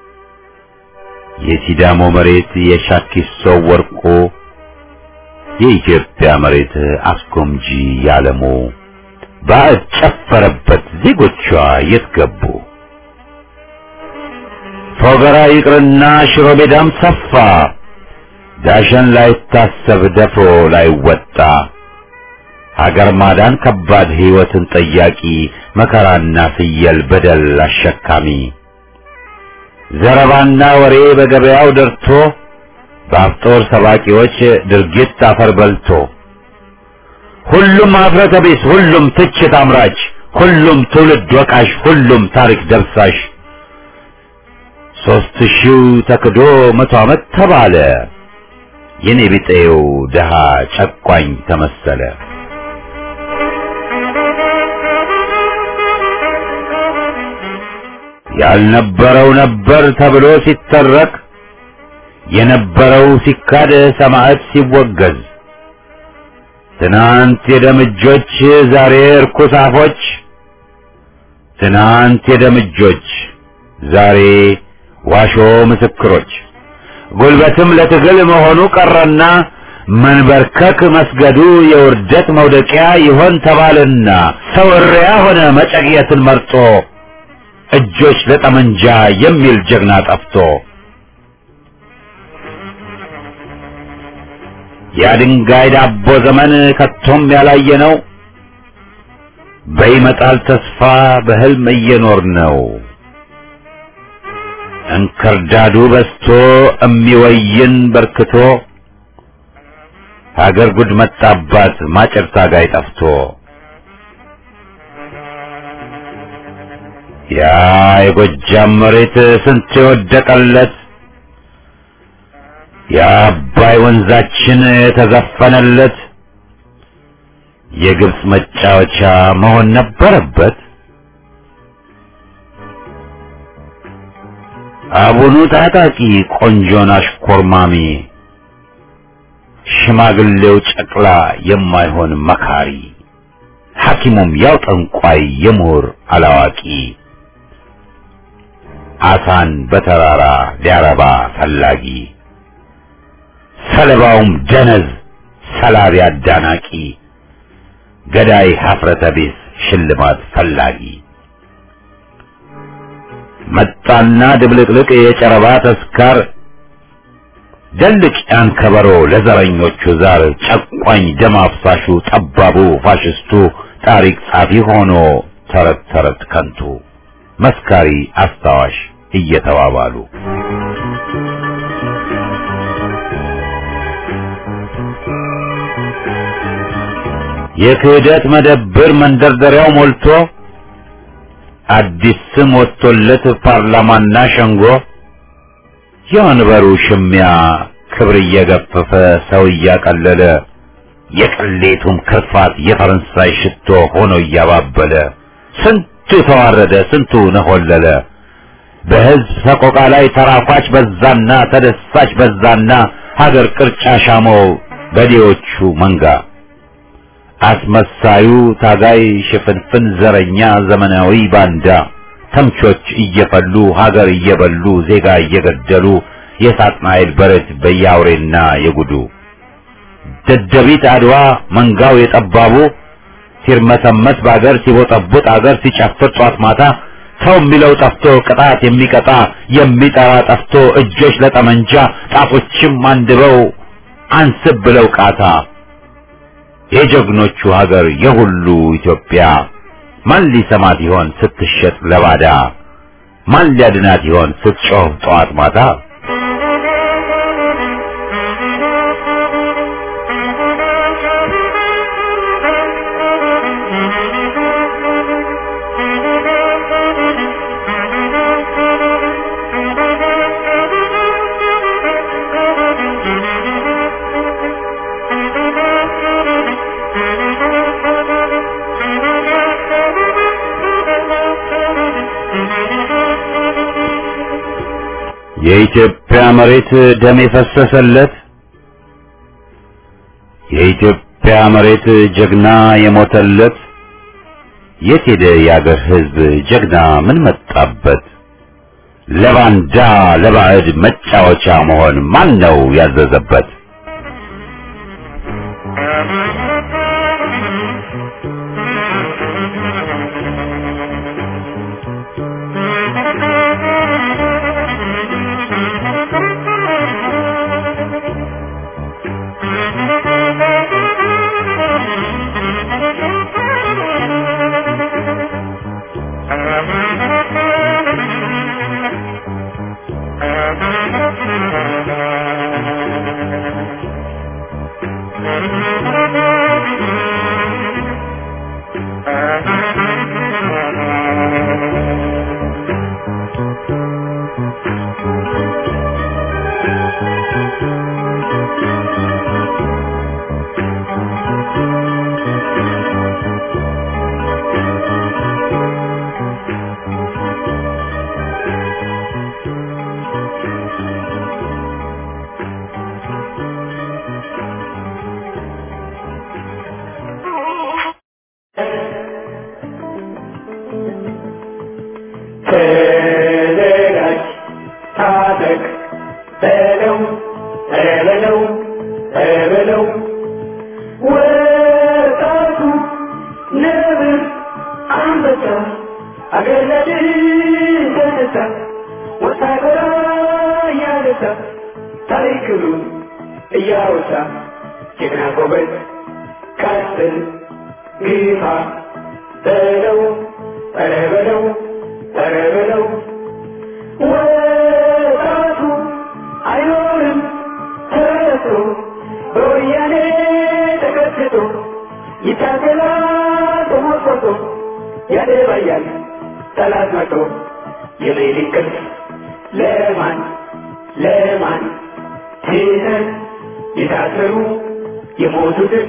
የሲዳሞ መሬት የሻኪሶ ወርቆ የኢትዮጵያ መሬት አስጎምጂ ያለሙ ባዕድ ጨፈረበት ዜጎቿ የት ገቡ? ፎገራ ይቅርና ሽሮ ሜዳም ሰፋ ዳሸን ላይታሰብ ደፍሮ ላይወጣ ሀገር ማዳን ከባድ ሕይወትን ጠያቂ መከራና ፍየል በደል አሸካሚ ዘረባና ወሬ በገበያው ደርቶ በአፍጦር ሰባቂዎች ድርጊት አፈር በልቶ ሁሉም አፍረተ ቢስ፣ ሁሉም ትችት አምራች፣ ሁሉም ትውልድ ወቃሽ፣ ሁሉም ታሪክ ደብሳሽ ሦስት ሺው ተክዶ መቶ ዓመት ተባለ የኔ ቢጤው ደሃ ጨቋኝ ተመሰለ። ያልነበረው ነበር ተብሎ ሲተረክ የነበረው ሲካድ ሰማዕት ሲወገዝ ትናንት የደምጆች ዛሬ እርኩስ አፎች ትናንት የደምጆች ዛሬ ዋሾ ምስክሮች ጉልበትም ለትግል መሆኑ ቀረና መንበርከክ መስገዱ የውርደት መውደቂያ ይሆን ተባልና ሰው እሪያ ሆነ መጨቅየትን መርጦ እጆች ለጠመንጃ የሚል ጀግና ጠፍቶ የድንጋይ ዳቦ ዘመን ከቶም ያላየ ነው። በይመጣል ተስፋ በህልም እየኖር ነው። እንክርዳዱ በስቶ እሚወይን በርክቶ ሀገር ጉድ መጣባት ማጨር ታጋይ ጠፍቶ ያ የጎጃም መሬት ስንት የወደቀለት የአባይ ወንዛችን የተዘፈነለት የግብፅ መጫወቻ መሆን ነበረበት። አቡኑ ታጣቂ ቆንጆን አሽኮርማሚ ሽማግሌው ጨቅላ የማይሆን መካሪ ሐኪሙም ያው ጠንቋይ የምሁር አላዋቂ አሳን በተራራ ሊያረባ ፈላጊ ሰለባውም ደነዝ ሰላቢ አዳናቂ ገዳይ ሀፍረተ ቢስ ሽልማት ፈላጊ መጣና ድብልቅልቅ የጨረባ ተስካር ደልቅ ያን ከበሮ ለዘረኞቹ ዛር ጨቋኝ ደም አፍሳሹ ጠባቡ ፋሽስቱ ታሪክ ጻፊ ሆኖ ተረት ተረት ከንቱ መስካሪ አስታዋሽ እየተባባሉ የክህደት መደብር መንደርደሪያው ሞልቶ አዲስ ስም ወጥቶለት ፓርላማና ሸንጎ የወንበሩ ሽሚያ ክብር እየገፈፈ ሰው እያቀለለ የቅሌቱም ክርፋት የፈረንሳይ ሽቶ ሆኖ እያባበለ ስንቱ ተዋረደ፣ ስንቱ ነሆለለ። በሕዝብ ሰቆቃ ላይ ተራኳች በዛና ተደሳች በዛና ሀገር ቅርጫ ሻመው በዴዎቹ መንጋ አስመሳዩ ታጋይ ሽፍንፍን ዘረኛ ዘመናዊ ባንዳ ተምቾች እየፈሉ ሀገር እየበሉ ዜጋ እየገደሉ የሳጥናኤል በረት በያውሬና የጉዱ ደደቢት አድዋ መንጋው የጠባቡ ሲርመሰመስ በአገር ሲቦጠቡጥ አገር ሲጨፍር ጧት ማታ ሰው የሚለው ጠፍቶ ቅጣት የሚቀጣ የሚጠራ ጠፍቶ እጆች ለጠመንጃ ጣቶችም አንድበው አንስብ ብለው ቃታ የጀግኖቹ ሀገር የሁሉ ኢትዮጵያ ማን ሊሰማት ይሆን ስትሸጥ ለባዳ? ማን ሊያድናት ይሆን ስትጮህ ጠዋት ማታ? የኢትዮጵያ መሬት ደም የፈሰሰለት የኢትዮጵያ መሬት ጀግና የሞተለት የት ሄደ የአገር ሕዝብ ጀግና ምን መጣበት? ለባንዳ ለባዕድ መጫወቻ መሆን ማን ነው ያዘዘበት? ተዘጋጅ ታጠቅ በለው በለው በለው ወጣቱ ነብር አንበሳ አገር ለድል ተነሳ ወታደራ እያነሳ ታሪክሉን እያወሳ ጀግና ጎበዝ ቀጥል ግፋ በለው ኧረ በለው ኧረ በለው ወጣቱ አይኖርም ተረቶ በወያኔ ተቀጥቅጦ ይታገላል ተሞርቆቶ ያደባያል ጠላት መቶ የሌሊት ቅልፍ ለማን ለማን ትተን የታሰሩ የሞቱትን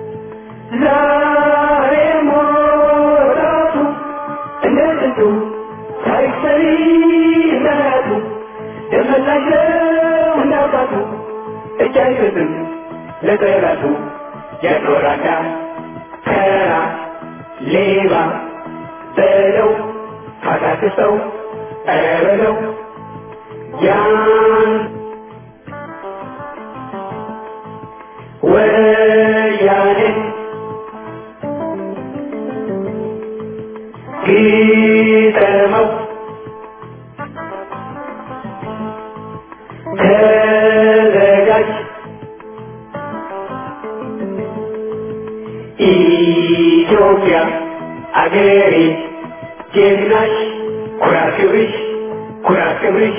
ዛሬ ሞራቱ እንደ ጥንቱ ታሪክ ሰሪ እንደናቱ ደመላሽ ነው እንዳባቱ እጅ አይሰጥም ለጠላቱ ያኖራዳ ተራ ሌባ በለው ካታክሰው ኧረ በለው ያን ወያኔ ግጠመው ተዘጋጅ ኢትዮጵያ አገሬ ጀግናሽ ኩራት ክብርሽ ኩራት ክብርሽ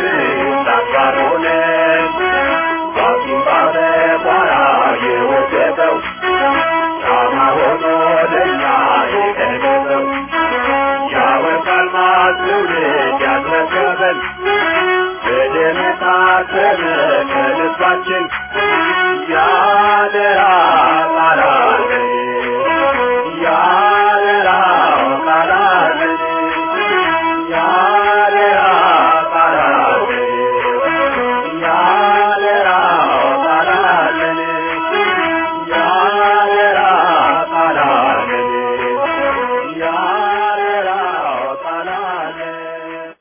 Thank you. ትውልድ ያስረከበን በደም የታተመ